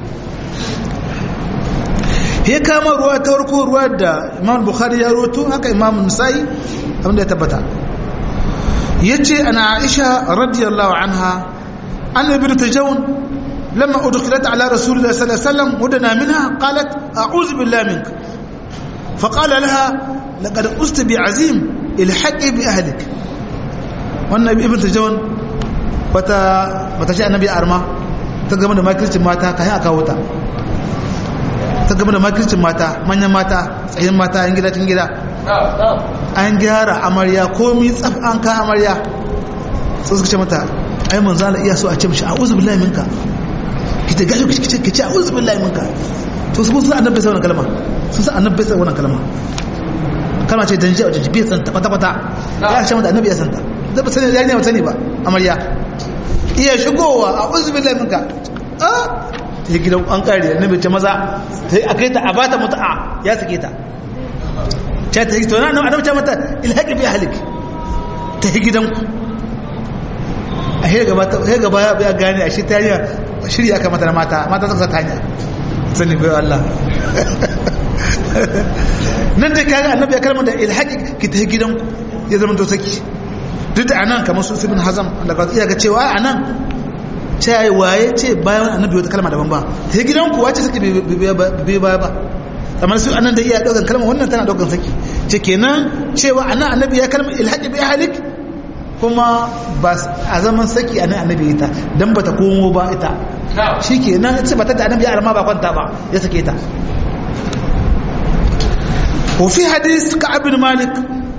ya kama ruwa ta warko ruwa da imam bukhari ya roto haka imam nisa'i abinda ya tabbata ya ce ana aisha radiyallahu anha an ibi ta jaun lamma udkhilat ala rasulullah sallallahu alaihi wasallam wadana minha qalat a'udhu billahi minka فقال لها لقد أست بعزيم الحقي بأهلك wannan ibn tajawan bata bata shi annabi arma ta gama da makircin mata kayan aka wuta ta gama da makircin mata manyan mata tsayin mata yan gida cikin gida an gyara amarya komi tsaf an ka amarya sai suka ce mata ai manzo Allah iya so a ce mishi a'udhu billahi minka kita gashi kice kice a'udhu billahi minka to su sun annabi sai wannan kalma sun san annabi sai wannan kalma kalma ce dan jiya jibi san ta kwata kwata ya ce mata annabi ya san ta da ba sani ya ne ba sani ba amarya iya shigowa a'udhu billahi minka ah ya gidan an kare annabi ce maza sai akai ta a bata muta'a ya sake ta ta ta yi to na annabi ce mata ilhaqi bi ahlik ta yi gidanku a he gaba he gaba ya gane a shi ta yi shirya aka mata na mata mata suka ta hanya sani bai Allah nan da kaga annabi ya kalmar da ilhaqi ki ta gidanku ya zama to saki duk da anan kamar su ibn hazam da ka iya ga cewa anan ce ai waye ce bayan annabi wata kalma daban ba ta gidanku wace saki bai baya ba kamar su anan da iya daukan kalma wannan tana daukan saki ce kenan cewa anan annabi ya kalmar ilhaqi bi ahlik kuma ba a zaman saki anan annabi ita dan bata komo ba ita shikenan ce bata da annabi ya arma ba kwanta ba ya sake ta وفي حديث كعب بن مالك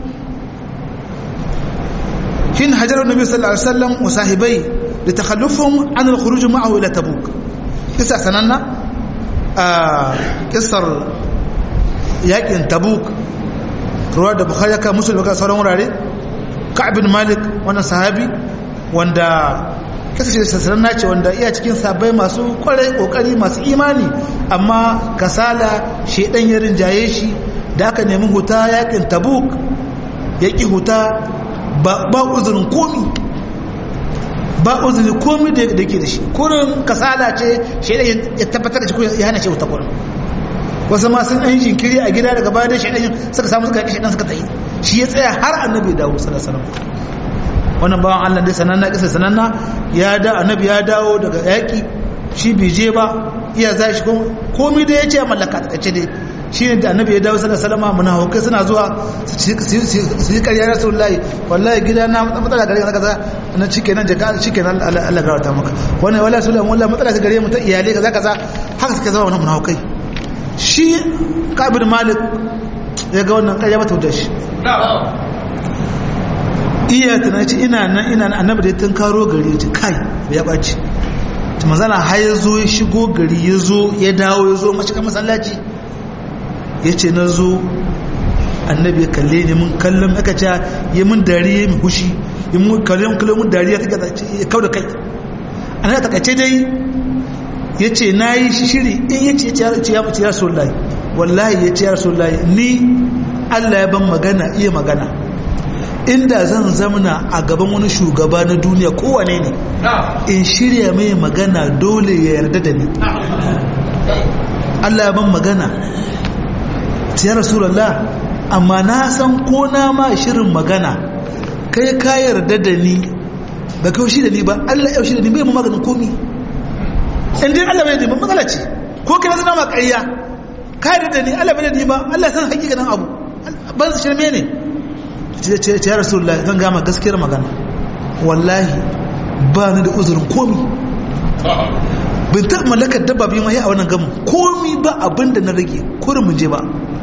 حين هجر النبي صلى الله عليه وسلم وصاحبيه لتخلفهم عن الخروج معه إلى تبوك قصة سننا آه قصة يقين تبوك رواه البخاري كان مسلم وكان صار وراري كعب بن مالك وانا صحابي wanda kasance sassanar ce wanda iya cikin sabai masu kwarai kokari masu imani amma kasala shedan ya rinjaye shi da aka nemi huta yakin tabuk ya ƙi huta ba uzurin komi ba uzurin komi da ke da shi kurin kasala ce shaidan ya tabbatar da shi ya hana shi huta kurin wasu ma sun ɗan jinkiri a gida daga bayan shaidan suka samu suka shaidan suka tsaye shi ya tsaya har annabi dawo sallallahu wannan bawan Allah dai sananna kisa sananna ya da annabi ya dawo daga yaki shi bai je ba iya za shi komi da ya ce mallaka ta kace dai shi ne da annabi ya dawo sallallahu alaihi wasallam munafikai suna zuwa su yi ƙarya rasulullahi wallahi gida na matsala gare ka kaza na cike nan jaka cike nan Allah ga wata maka wannan wallahi rasulullahi wallahi matsala ta gare mu ta iyalai kaza kaza haka suka zama wannan munafikai shi Ka'ab bin Malik ya ga wannan ƙarya mata da shi iya tana ce ina nan ina nan annabi da tun karo gari ya ce kai ya ɓaci ta mazana har ya zo ya shigo gari ya zo ya dawo ya zo mashiga masallaci ya ce na zo annabi ya kalle ne mun kallon aka ce ya mun dariya mai hushi ya mun kallon kallon mun dariya ta ya kau da kai an ya takace dai ya ce na yi shiri in ya ce ya ce ya ce ya rasulullahi wallahi ya ce ya rasulullahi ni allah ya ban magana iya magana inda zan zamana a gaban wani shugaba na duniya kowane ne in shirya mai magana dole ya yarda da ni allah ya ban magana ya rasulallah amma na san ko na ma shirin magana kai ka yarda da ni ba kai shi da ni ba Allah ya shi da ni bai mu maganin komi in dai Allah bai da ni matsala ce ko kai zama ma ƙarya ka yarda da ni Allah bai da ni ba Allah san hakikanin abu ban su shirme ne ce ce ya rasulullahi zan gama gaskiyar magana wallahi ba ni da uzurin komi bin taɓa mallakar dabba biyu mai a wannan gamin komi ba abin da na rage kurin mun je ba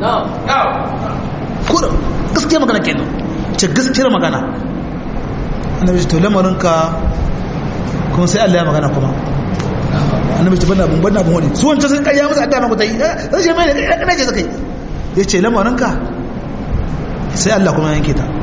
kurin gaskiyar magana kenan ce gaskiyar magana annabi ce to lamarinka kuma sai Allah ya magana kuma annabi ce banda abun banda abun wani su wancan sun kayya musu adda maka ta yi zai ce mai ne kana ce zakai ya ce lamarinka sai Allah kuma yanke ta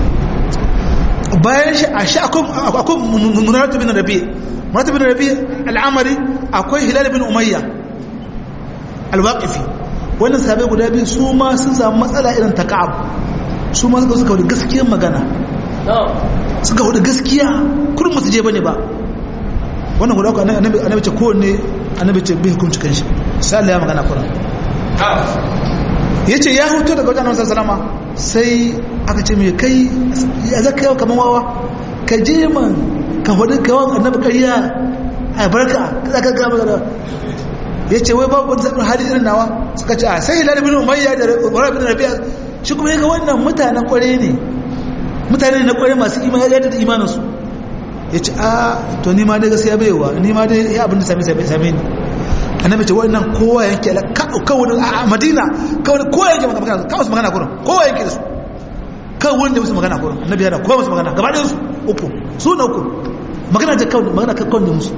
bayan shi a shi akwai munaratu bin rabi munaratu bin rabi al'amari akwai hilal bin umayya alwaqifi wannan sahabai guda biyu su ma sun samu matsala irin ta ka'ab su ma suka suka wada gaskiyar magana suka wada gaskiya kurin masu je bane ba wannan guda uku annabi ce kowanne annabi ce bai hukunci kan shi sai Allah ya magana kuran ya ce ya hutu daga wajen annabi sallama sai aka ce mai kai ya zaka yau kamar wawa ka je man ka hudu kawon annabi ƙarya a barka za ka gama da ya ce wai babu wani zaɓin hali irin nawa suka ce a sai hilal bin umayya da wara bin rabi'a shi kuma yaga wannan mutanen kware ne mutane na kware masu imani ya da imaninsu ya ce a to ni ma dai gaskiya baiwa ni ma dai ya abin da same same same ni annabi ce wannan kowa yanke ala kawai a madina kawai kowa yanke magana kawai su magana kurin kowa yanke da su kawai wanda musu magana kurin annabi yana kowa musu magana gaba ɗayan su uku su na uku magana ta kawai magana kawai da musu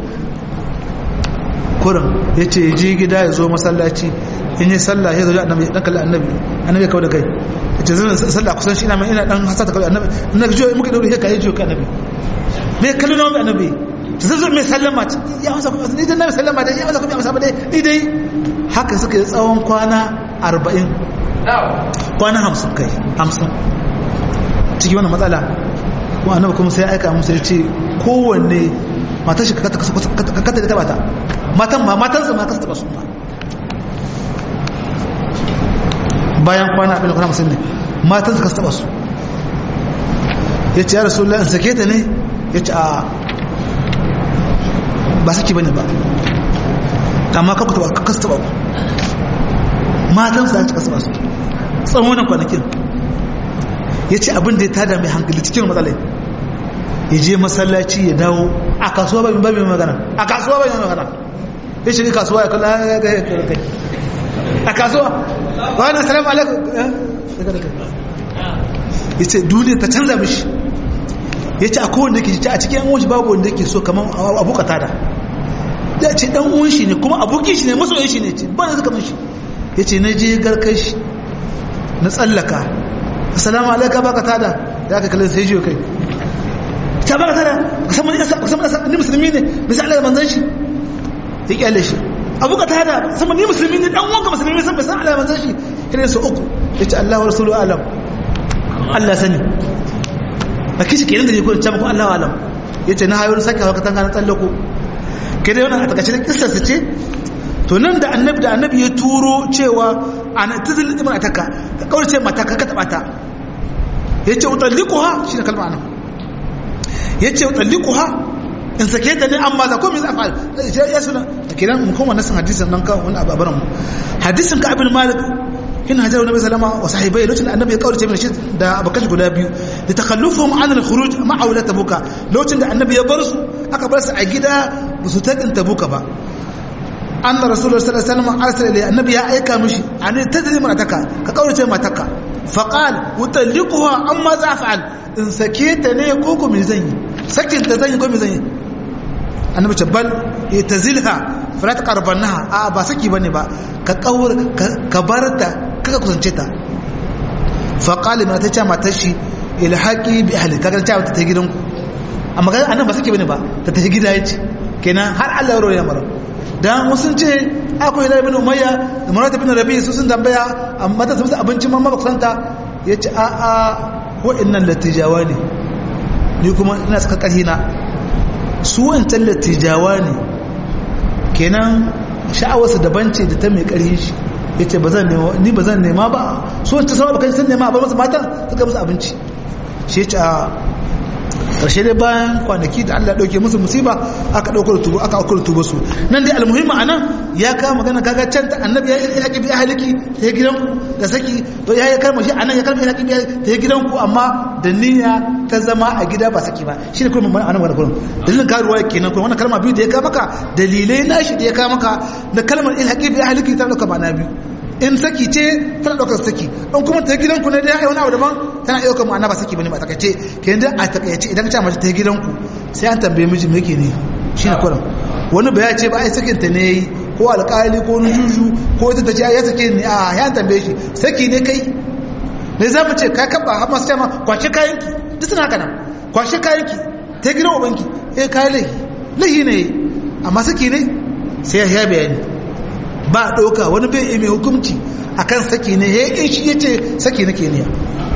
kurin ya ce je gida ya zo masallaci in yi sallah ya zaune annabi dan kalli annabi annabi ya kawo da kai ya ce zan sallah kusan shi ina mai ina dan hasata kawai annabi annabi jiyo muka daure ya kai jiyo ka annabi me kallon nawa annabi ta zai zo mai sallama ya masa kuma ni dan nabi sallama dai ya masa kuma masa dai ni dai haka suka yi tsawon kwana 40 kwana 50 kai 50 ciki wannan matsala ko annabi kuma sai aika musu ya ce kowanne matar shi ka kata da taba ta matan ma matansa ma kasa taba su ma bayan kwana abin da kwana musulun ne matansa kasa taba su ya ce ya rasu in sake ta ne ya ce a ba saki bane ba amma kakku taba kasa taba ku matansa ya ci kasa taba su tsawon wannan kwanakin ya ce abin da ya tada mai hankali cikin matsalai ya je masallaci ya dawo a kasuwa ba mai magana a kasuwa ba mai magana ya shiga kasuwa ya kalla ya ga kai a kasuwa ba na salamu alaikum ya ce duniya ta canza mishi ya ce a kowanne ke ce a cikin yan wanshi babu wanda ke so kamar abokata da ya ce dan uwan shi ne kuma abokin shi ne masoyin shi ne ce ba na zaka shi ya ce na je garkar shi na tsallaka assalamu alaikum baka tada ya ka kallon sai jiyo kai ta baka tada musamman musamman ni musulmi ne bisa Allah manzon shi ya kyale shi abu ka tada musamman ni musulmi ne dan wanka musulmi san bisa Allah manzon shi irin su uku yace Allah wa rasuluhu alam Allah sani a kishi kenan da ne ko ta muku Allah alam yace na hayo saka haka tanga na tsallako kai dai wannan a takaice da kissar ce to nan da annabi da annabi ya turo cewa ana tazil ibn ataka ka kaurace mata ka ka taba ta yace utalliquha shine kalma anan yace utalliquha in sake ta ne amma za ko me zafal ya suna kiran mu kuma nasan hadisin nan kan wani ababaran mu hadisin ka ibn malik in hajar nabi sallama wa sahibai lokacin annabi ya kaurace min shi da abakan guda biyu da takhallufuhum an al-khuruj ma'a wala tabuka lokacin da annabi ya bar su aka bar su a gida ba su taɗin tabuka ba an da rasulullah sallallahu alaihi wasallam arsala ilayhi annabi ya aika mishi an tadri mataka ka kaurace mataka fa qala utalliquha amma za fa'al in sake ta ne ko ko me zan yi sakin ta zan yi ko me zan yi annabi ce bal itazilha fala taqrabanha a ba saki bane ba ka kaur ka barta kaka kusance ta fa qala ma ta ce matar shi ilhaqi bi ahli kaga ta ta gidanku amma ga annabi ba saki bane ba ta ta gida yace kenan har Allah ya roya mara dan sun ce akwai hilal bin umayya da marata bin rabi su sun tambaya amma ta musu abincin mamma ba kusanta yace a a wa'annan latijawa ne ni kuma ina saka karhina su wancan latijawa ne kenan sha'awarsa daban ce da ta mai karhin shi yace ba zan nema ni ba zan nema ba su wancan sama bakan sun nema ba musu matan suka musu abinci shi yace a karshe dai bayan kwanaki da Allah dauke musu musiba aka dauko tubu aka dauko tubu su nan dai almuhimmi anan ya ka magana kaga can ta annabi ya yi haƙi bi ahliki ta gidan da saki to ya yi kalma shi anan ya kalma haƙi bi ta gidan ku amma da niyya ta zama a gida ba saki ba shi ne kuma anan wannan kullum dalilin karuwa kenan kuma wannan kalma biyu da ya ka maka dalilai na shi da ya ka maka da kalmar il haƙi bi ahliki ta dauka ba na biyu in saki ce tana ɗaukar saki in kuma ta gidanku ne dai wani abu daban tana ɗaukar ma'ana ba saki bane ba takaice ke da a takaice idan ka ce mace ta gidanku sai an tambaye miji me yake ne shi ne kuran wani ba ya ce ba ai sakin ta ne yayi ko alƙali ko nujuju ko ita ta ce ya sake ni a ya tambaye shi saki ne kai ne za mu ce ka kaba har masu cewa kwashe kayanki duk suna haka nan kwashe kayanki ta gidan ubanki eh kayan lahi lahi ne amma saki ne sai ya bayani ba ɗauka wani bai mai hukumci a kan saki ne ya in shi ya ce saki na ke niya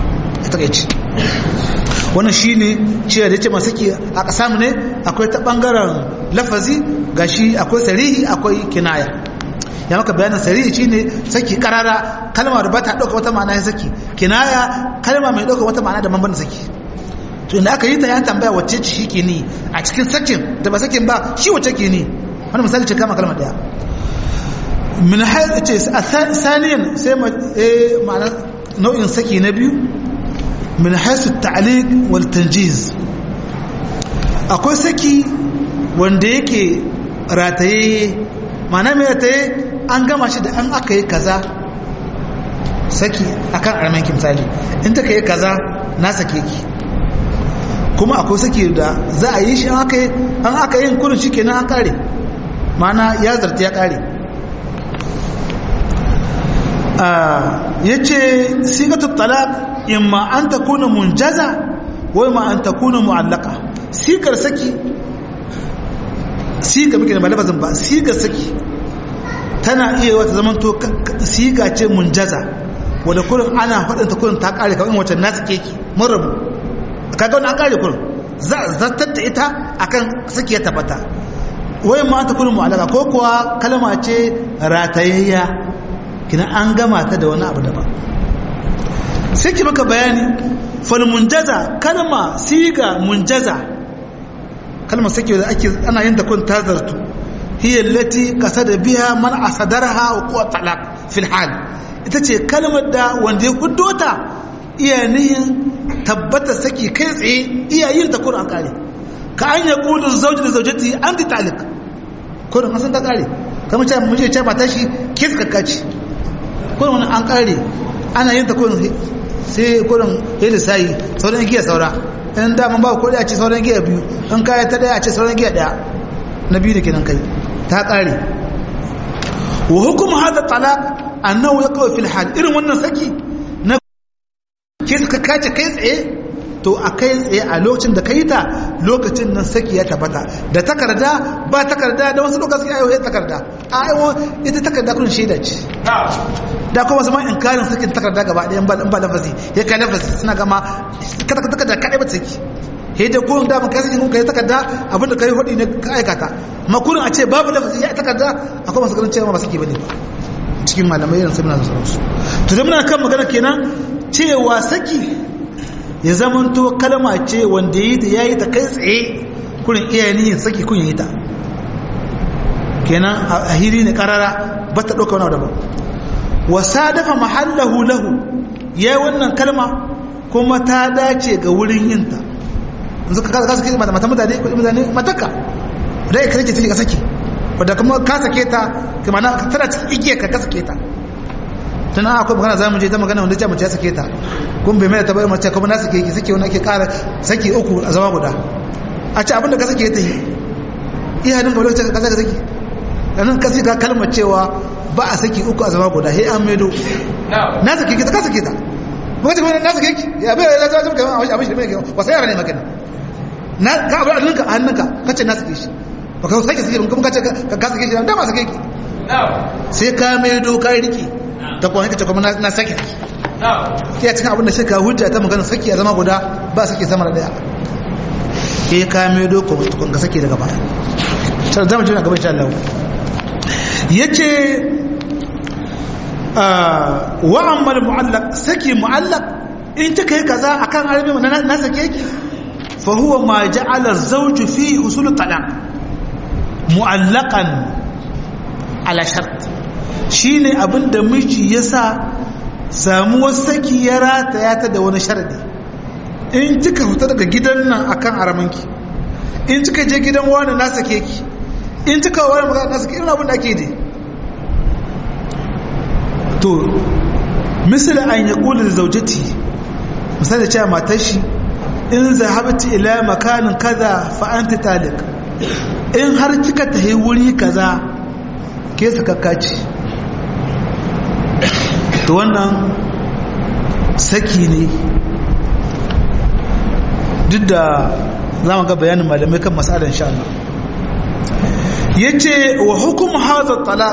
takaici wannan shine cewa da yace masaki a kasam ne akwai ta bangaren lafazi gashi akwai sarihi akwai kinaya ya maka bayanin sarihi shine saki karara kalma da bata dauka wata ma'ana ya saki kinaya kalma mai dauka wata ma'ana da man saki to inda aka yi ta ya tambaya wacce ce shi ke ni a cikin sakin da ba sakin ba shi wacce ke ni wani misali ce kama kalma daya min hayar ce a saniyan sai ma'ana nau'in saki na biyu min haisu ta'alik wal tanjiz akwai saki wanda yake rataye ma'ana mai rataye an gama shi da an aka yi kaza saki akan armanki misali in ta yi kaza na sake ki kuma akwai saki da za a yi shi an aka yin kurin shi kenan an kare ma'ana ya zarta ya kare ya ce sigatul talaq imma an ta kuna munjaza wai ma an ta kuna mu'allaka sigar saki siga muke da malabazin ba sigar saki tana iya wata zaman to siga ce munjaza wadda kurin ana faɗinta kurin ta ƙare kawai wacce na suke ki mun rabu kaga wani an ƙare kurin zartar da ita akan saki ya tabbata wai ma ta kurin mu'allaka ko kuwa kalma ce ratayayya kina an gama ta da wani abu daban sai ki maka bayani fal munjaza kalma siga munjaza kalmar sake da ake ana yin ta kun tazartu hiya allati qasada biha man asadarha wa quwa talaq fil hal ita ce kalmar da wanda ya kuddo ta iya nihin tabbata saki kai tsaye iya yin ta kun an kare ka an ya kudin zauji da zaujati an ti talik kun an san ta kare kamar ce mun ce mata shi ke kakkaci kun wani an kare ana yin ta kun sai kurin yadda sai sauran giya saura in daman ba kodi a ce sauran giya biyu in kaya ta daya a ce sauran giya daya na biyu da kenan kai ta kare wa hukum hada talaq annahu yaqaw fil hal irin wannan saki na ke suka kace kai tsaye to a kai tsaye a lokacin da kai ta lokacin nan saki ya tabbata da takarda ba takarda da wasu lokaci ayo ya takarda ayo ita takarda kun shaida ce da kuma zama inkarin sakin takarda gaba ɗaya in ba lafazi ya kai lafazi suna gama kada ka takarda kaɗai ba ta saki he da gurin da mun kai sakin kun kai takarda abinda kai hudi ne ka aikata makurin a ce babu lafazi ya takarda akwai masu ganin cewa ba saki bane cikin malamai irin suna da sauransu to da muna kan magana kenan cewa saki ya zamanto kalma ce wanda yi ta yayi ta kai tsaye kurin iyayen yin saki kun yi ta kenan a hiri ne karara ba ta ɗauka wani daban wasa dafa mahallahu lahu ya yi wannan kalma kuma ta dace ga wurin yinta yanzu ka kasa sake mata mutane ko mutane mataka da ya kake take ka saki wadda kuma ka sake ta kuma na tana cikin igiyar ka ka sake ta tana akwai magana za mu je ta magana wanda ce mace ya sake ta kun bai mai ta bayar mace kuma na sake ki sake wani ake kara sake uku a zama guda a ce abinda ka sake ta yi iya dinga lokacin ka sake ɗanin kasi ka kalmar cewa ba a saki uku a zama guda he an maido na sake ki ta ka sake ta ba ce na sake ki ya bai ya zama kamar abin shi mai kyau ba sai yara ne magana na ka abu a ninka a hannunka ka ce na sake shi ba ka sake sake kuma ka ce ka sake shi da ba sake ki sai ka maido ka riki ta kuma kace kuma na sake ki ya cikin abin da shi ka hujja ta magana saki a zama guda ba sake sama da daya ke ka maido ko kun ka sake daga baya sai zamu ji na gaba insha Allah yace wa amma mu'allaq saki mu'allaq in ta kai kaza akan arabi na sake ki fa huwa ma ja'ala az-zawj fi usul talaq mu'allaqan ala shart shine abinda miji yasa samuwar saki ya rataya ta da wani sharadi in kika fita daga gidan nan akan aramanki in kika je gidan wani na sake ki in kika wani magana na sake irin abin da ake dai to misali an ya kula da zaujati misali cewa matar shi in zahabti ila makanin kaza fa anti talik in har kika tafi wuri kaza ke sakakka ce to wannan saki ne duk da za mu ga bayanin malamai kan masalar insha Allah yace wa hukum hadha talaq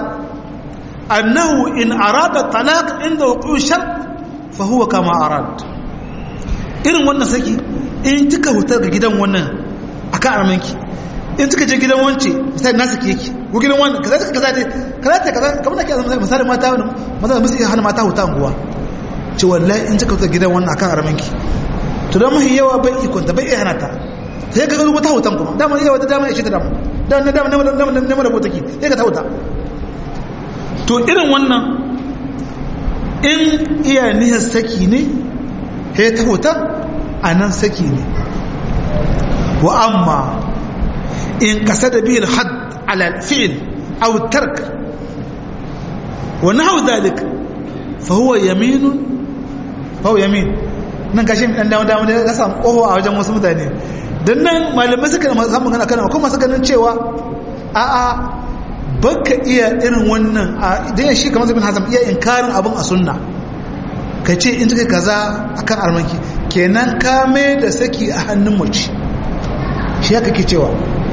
annahu in arada talaq inda wuqu shart fa huwa kama arad irin wannan saki in kika hutar ga gidan wannan akan armanki in kika je gidan wance misali na sake yake ko gidan wannan kaza kaza dai kaza ta kaza kamar nake misali misali mata maza da musu hana mata huta anguwa ce wallahi in kika hutar gidan wannan akan armanki to dan mahi yawa bai ikon ta bai iya hana ta sai ka ga wata hutan kuma dama yawa da dama ya ce ta dama dan na dama na dama na mara bota ki sai ka ta huta to irin wannan in iya niyyar saki ne sai ta huta a nan saki ne wa amma in kasa da biyan had ala fi'il aw tark wa nahu dhalik fa huwa yaminun fa huwa yamin nan gashi dan dawo dawo da samu koho a wajen wasu mutane dan nan malamai suka samu magana kana kuma suka ganin cewa a a baka iya irin wannan a idan shi kamar zabin hazam iya inkarin abin a sunna ka ce in suka kaza akan armanki kenan ka mai da saki a hannun mace shi haka ke cewa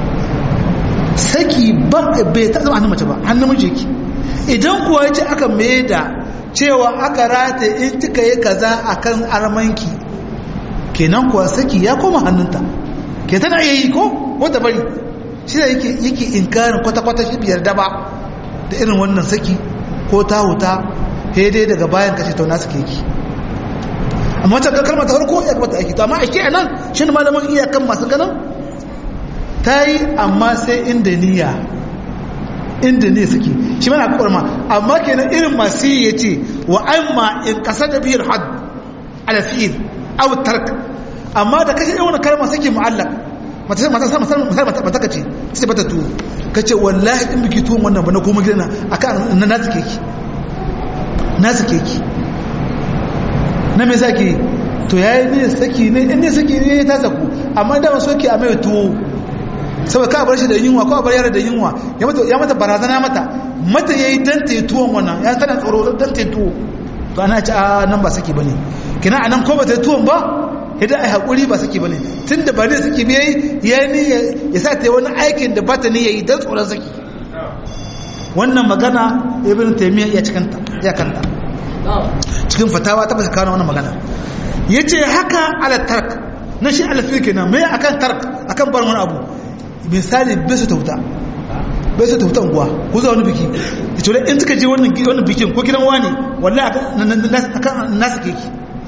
saki bai ta zama hannun mace ba hannun mace yake idan kuwa ya ce aka mai da cewa aka rata in kika yi kaza akan armanki kenan kuwa saki ya koma hannunta ke tana iya yi ko wata bari shi da yake yake inkarin kwata-kwata shi biyar daba da irin wannan saki ko ta huta dai daga bayan kashe tauna suke yake amma ta kalmar ta farko ya kamata aiki to amma ake a nan shi ne malamin iyakan masu ganin ta yi amma sai inda niyya inda ne suke shi mana kwakwar ma amma kenan irin masu yi ya ce wa amma in kasa da biyar had alafi'il aw tark amma da kashe irin wani kalmar sake mu'allak mata mata sama sama mata mata kace sai bata tuwo kace wallahi in biki tuwon wannan ba na koma gidana akan na nasu keki nasu keki na me sake to yayi ne saki ne in ne saki ne ta saku amma da wasu ke a mai tuwo saboda ka bar shi da yunwa ko a bar yara da yunwa ya mata ya mata barazana mata mata yayi dan ta tuwon wannan ya tana tsoro dan ta tuwo to ana ci a nan ba saki bane kina anan ko ba ta tuwon ba idan ai hakuri ba saki bane tunda ba ne saki bai ya ni ya sa ta wani aikin da ba ta ne yayi dan tsoron saki wannan magana ibn taymiya ya cikanta ya kanta cikin fatawa ta kawo wannan magana yace haka ala tark na shi alfi kenan me akan tark akan bar wani abu misali bai su tauta bai su tauta unguwa ko zuwa wani biki da cewa in suka je wannan bikin ko gidan wani wallahi akan nasu keki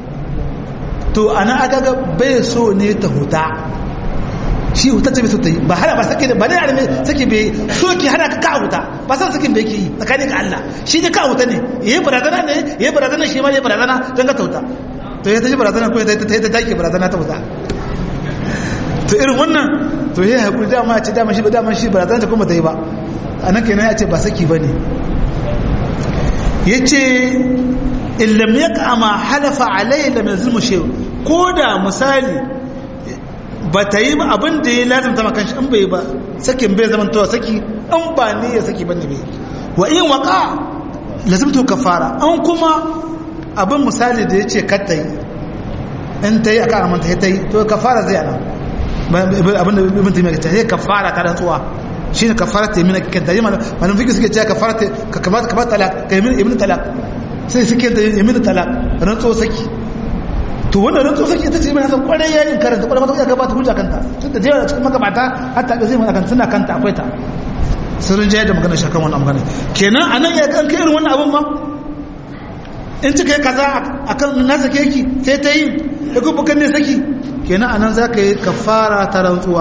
to ana aka ga bai so ne ta huta shi huta ce bai so ta yi ba hana ba sake da ba ne arme sake bai so ki hana ka ka huta ba san sakin bai ke yi tsakanin ka Allah shi ne ka huta ne yayi barazana ne yayi barazana shi ma yayi barazana dan ka tauta to ya tashi barazana ko ta ta take barazana ta huta to irin wannan to yayi hakuri dama ya ce dama shi ba dama shi barazana ta kuma ta yi ba anan kenan ya ce ba saki bane yace illam yaqa ma halafa alayhi lam yazlimu shay ko da misali ba ta yi ba abin da ya lazimta maka shi in bai ba sakin bai zaman to saki in ba ne ya saki bane bai wa in waqa lazimtu kafara an kuma abin misali da yace kar ta yi in ta yi aka amanta ta yi to kafara zai ana abin da ibn taymiya ta yi kafara ta rantsuwa shine kafara ta yi mina kanta yi malamin fiqh suke cewa kafara ta ka kamata ka ba talak ka yi ibn talak sai suke da yamin talak rantso saki to wannan rantso saki ita ce mai hasan kwarai ya yin karanta kwarai mata ya gabata hujja kanta tun da jewa cikin magabata hatta ga zai mana suna kanta akwai ta sirrin jayar da magana shakan wannan magana kenan anan ya kan kai irin wannan abun ma in cika yi kaza akan na sake ki sai ta yi ya kuma kan ne saki kenan anan za ka yi kafara ta rantsuwa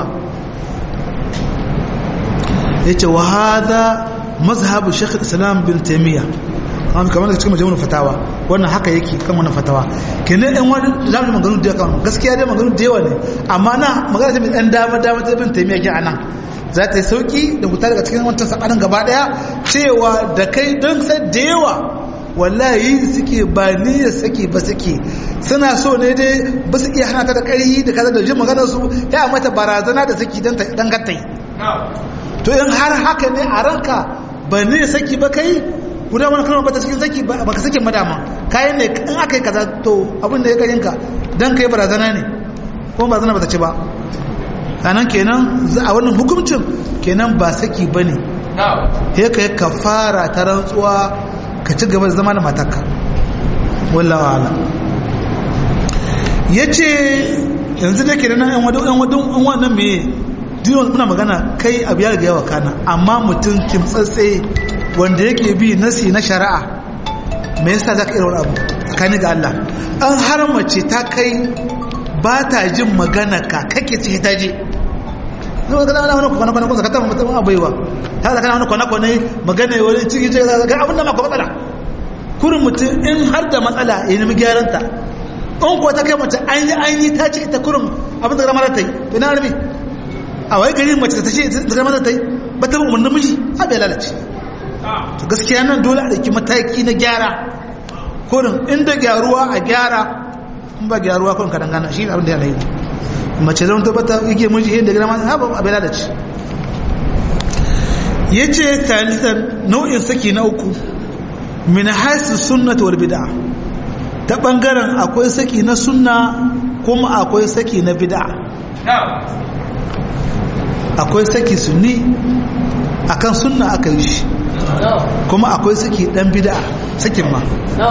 ya ce wa hada mazhabu shekh islam bin taimiyya an kamar da cikin majalisar fatawa wannan haka yake kan wannan fatawa kenan ɗan wani zamu maganu da yawa gaskiya dai maganu da yawa ne amma na magana ta mai ɗan dama dama ta bin taimiyya ke anan za ta yi sauki da huta daga cikin wancan sakanin gaba ɗaya cewa da kai don sai da yawa wallahi suke ba niyyar sake ba suke suna so ne dai ba su iya hana ta da ƙari da kaza da jin maganar su ya mata barazana da saki don ta dan gattai to in har haka ne a ranka ba niyyar saki ba kai guda wani kalmar bata cikin saki ba ka sakin madama kayan ne in aka yi kaza to abin da ya garin ka don kai barazana ne kuma barazana bata ci ba sanan kenan a wannan hukuncin kenan ba saki ba ne ya ka yi kafara ta rantsuwa ka ci gaba da zama da matarka wallawa ala ya ce yanzu da ke da nan yan wadun wannan mai diyon muna magana kai abu ya riga yawa kana amma mutum kimtsatse wanda yake bi nasi na shari'a me yasa za ka irin abu tsakani ga Allah an haramace ta kai ba ta jin magana ka kake ce ta je zai ga ana wani kwana kwana kwana zakata mutum abaiwa ta da kana wani kwana kwana magana wani ciki ce ga abin da maka matsala kurin mutum in har da matsala ya nemi gyaran ta in ko ta kai mace an yi an yi ta ce ita kurin abin da ramar ta yi to na rabi a wai gari mace ta ce ta ramar ta yi ba ta umarnin miji a bai lalace to gaskiya nan dole a ɗauki mataki na gyara kurin inda gyaruwa a gyara in ba gyaruwa kurin ka dangana shi abin da ya layi mace zama tabbata yake miji yadda gina ma ha ba abin lalace ya ce talitan nau'in saki na uku min haisu sunnata wal bid'a ta bangaren akwai saki na sunna kuma akwai saki na bid'a akwai saki sunni akan sunna aka yi shi kuma akwai saki dan bid'a sakin ma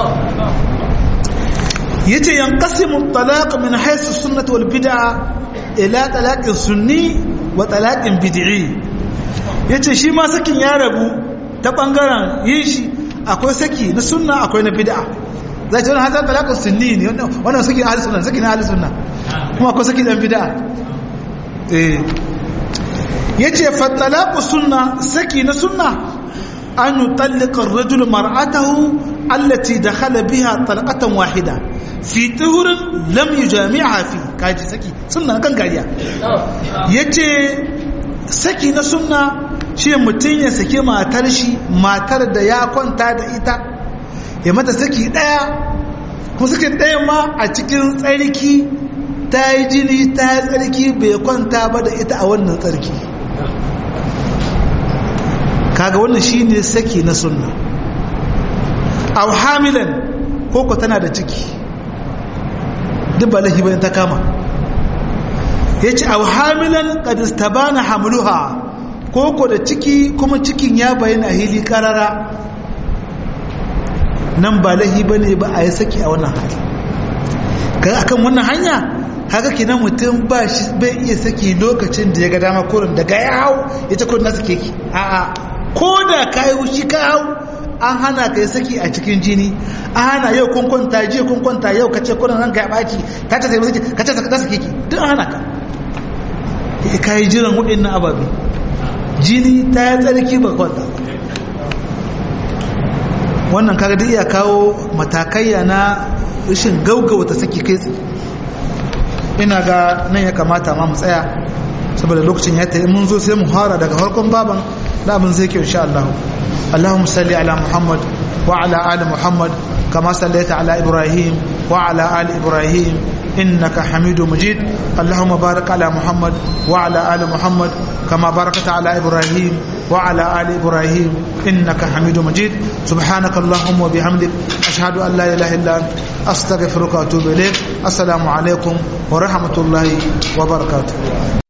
yace yanqasimu talaq min haythu sunnah wal bid'a ila talaqin sunni wa talaqin bid'i yace shi ma sakin ya rabu ta bangaren yin shi akwai saki na sunna akwai na bid'a zai ce wannan hadar talaqin sunni ne wannan saki na ahli sunna saki na ahli sunna kuma akwai saki dan bid'a eh yace fa talaqu sunna saki na sunna an yutallika ar-rajulu mar'atahu allati dakhala biha talqatan wahida fi tuhurin lam yujami'a fi kaji saki sunna kan gariya yace saki na sunna shi mutum ya sake matar shi matar da ya kwanta da ita ya mata saki daya kuma saki daya ma a cikin tsarki ta yi jini ta yi tsarki bai kwanta ba da ita a wannan tsarki kaga wannan shine saki na sunna aw hamilan koko tana da ciki duk ba lahi bayan ta kama yace aw hamilan qad istabana hamluha koko da ciki kuma cikin ya bayyana hili karara nan ba lahi bane ba a yi saki a wannan hali kaga akan wannan hanya haka kinan mutum ba shi bai iya saki lokacin da ya ga dama kurin daga ya hau ya ce kurin na sake ki a'a ko da ka yi wushi ka hau an hana ka yi saki a cikin jini an hana yau kun kwanta jiya kun kwanta yau ka ce kurin ranka ya ɓaci ka ce saki ka ce ta sake ki duk an hana ka ka yi jiran waɗannan ababe jini ta yi tsarki ba kwanta wannan kaga duk iya kawo matakaiya na rashin gaugauta saki kai tsaye ina ga nan ya kamata ma mu tsaya saboda lokacin ya tayi mun zo sai mu fara daga farkon baban da abin zai ke insha Allah Allahumma salli ala Muhammad wa ala ali Muhammad kama sallaita ala Ibrahim wa ala ali Ibrahim إنك حميد مجيد اللهم بارك على محمد وعلى آل محمد كما باركت على إبراهيم وعلى آل إبراهيم إنك حميد مجيد سبحانك اللهم وبحمدك أشهد أن لا إله إلا أنت أستغفرك وأتوب إليك السلام عليكم ورحمة الله وبركاته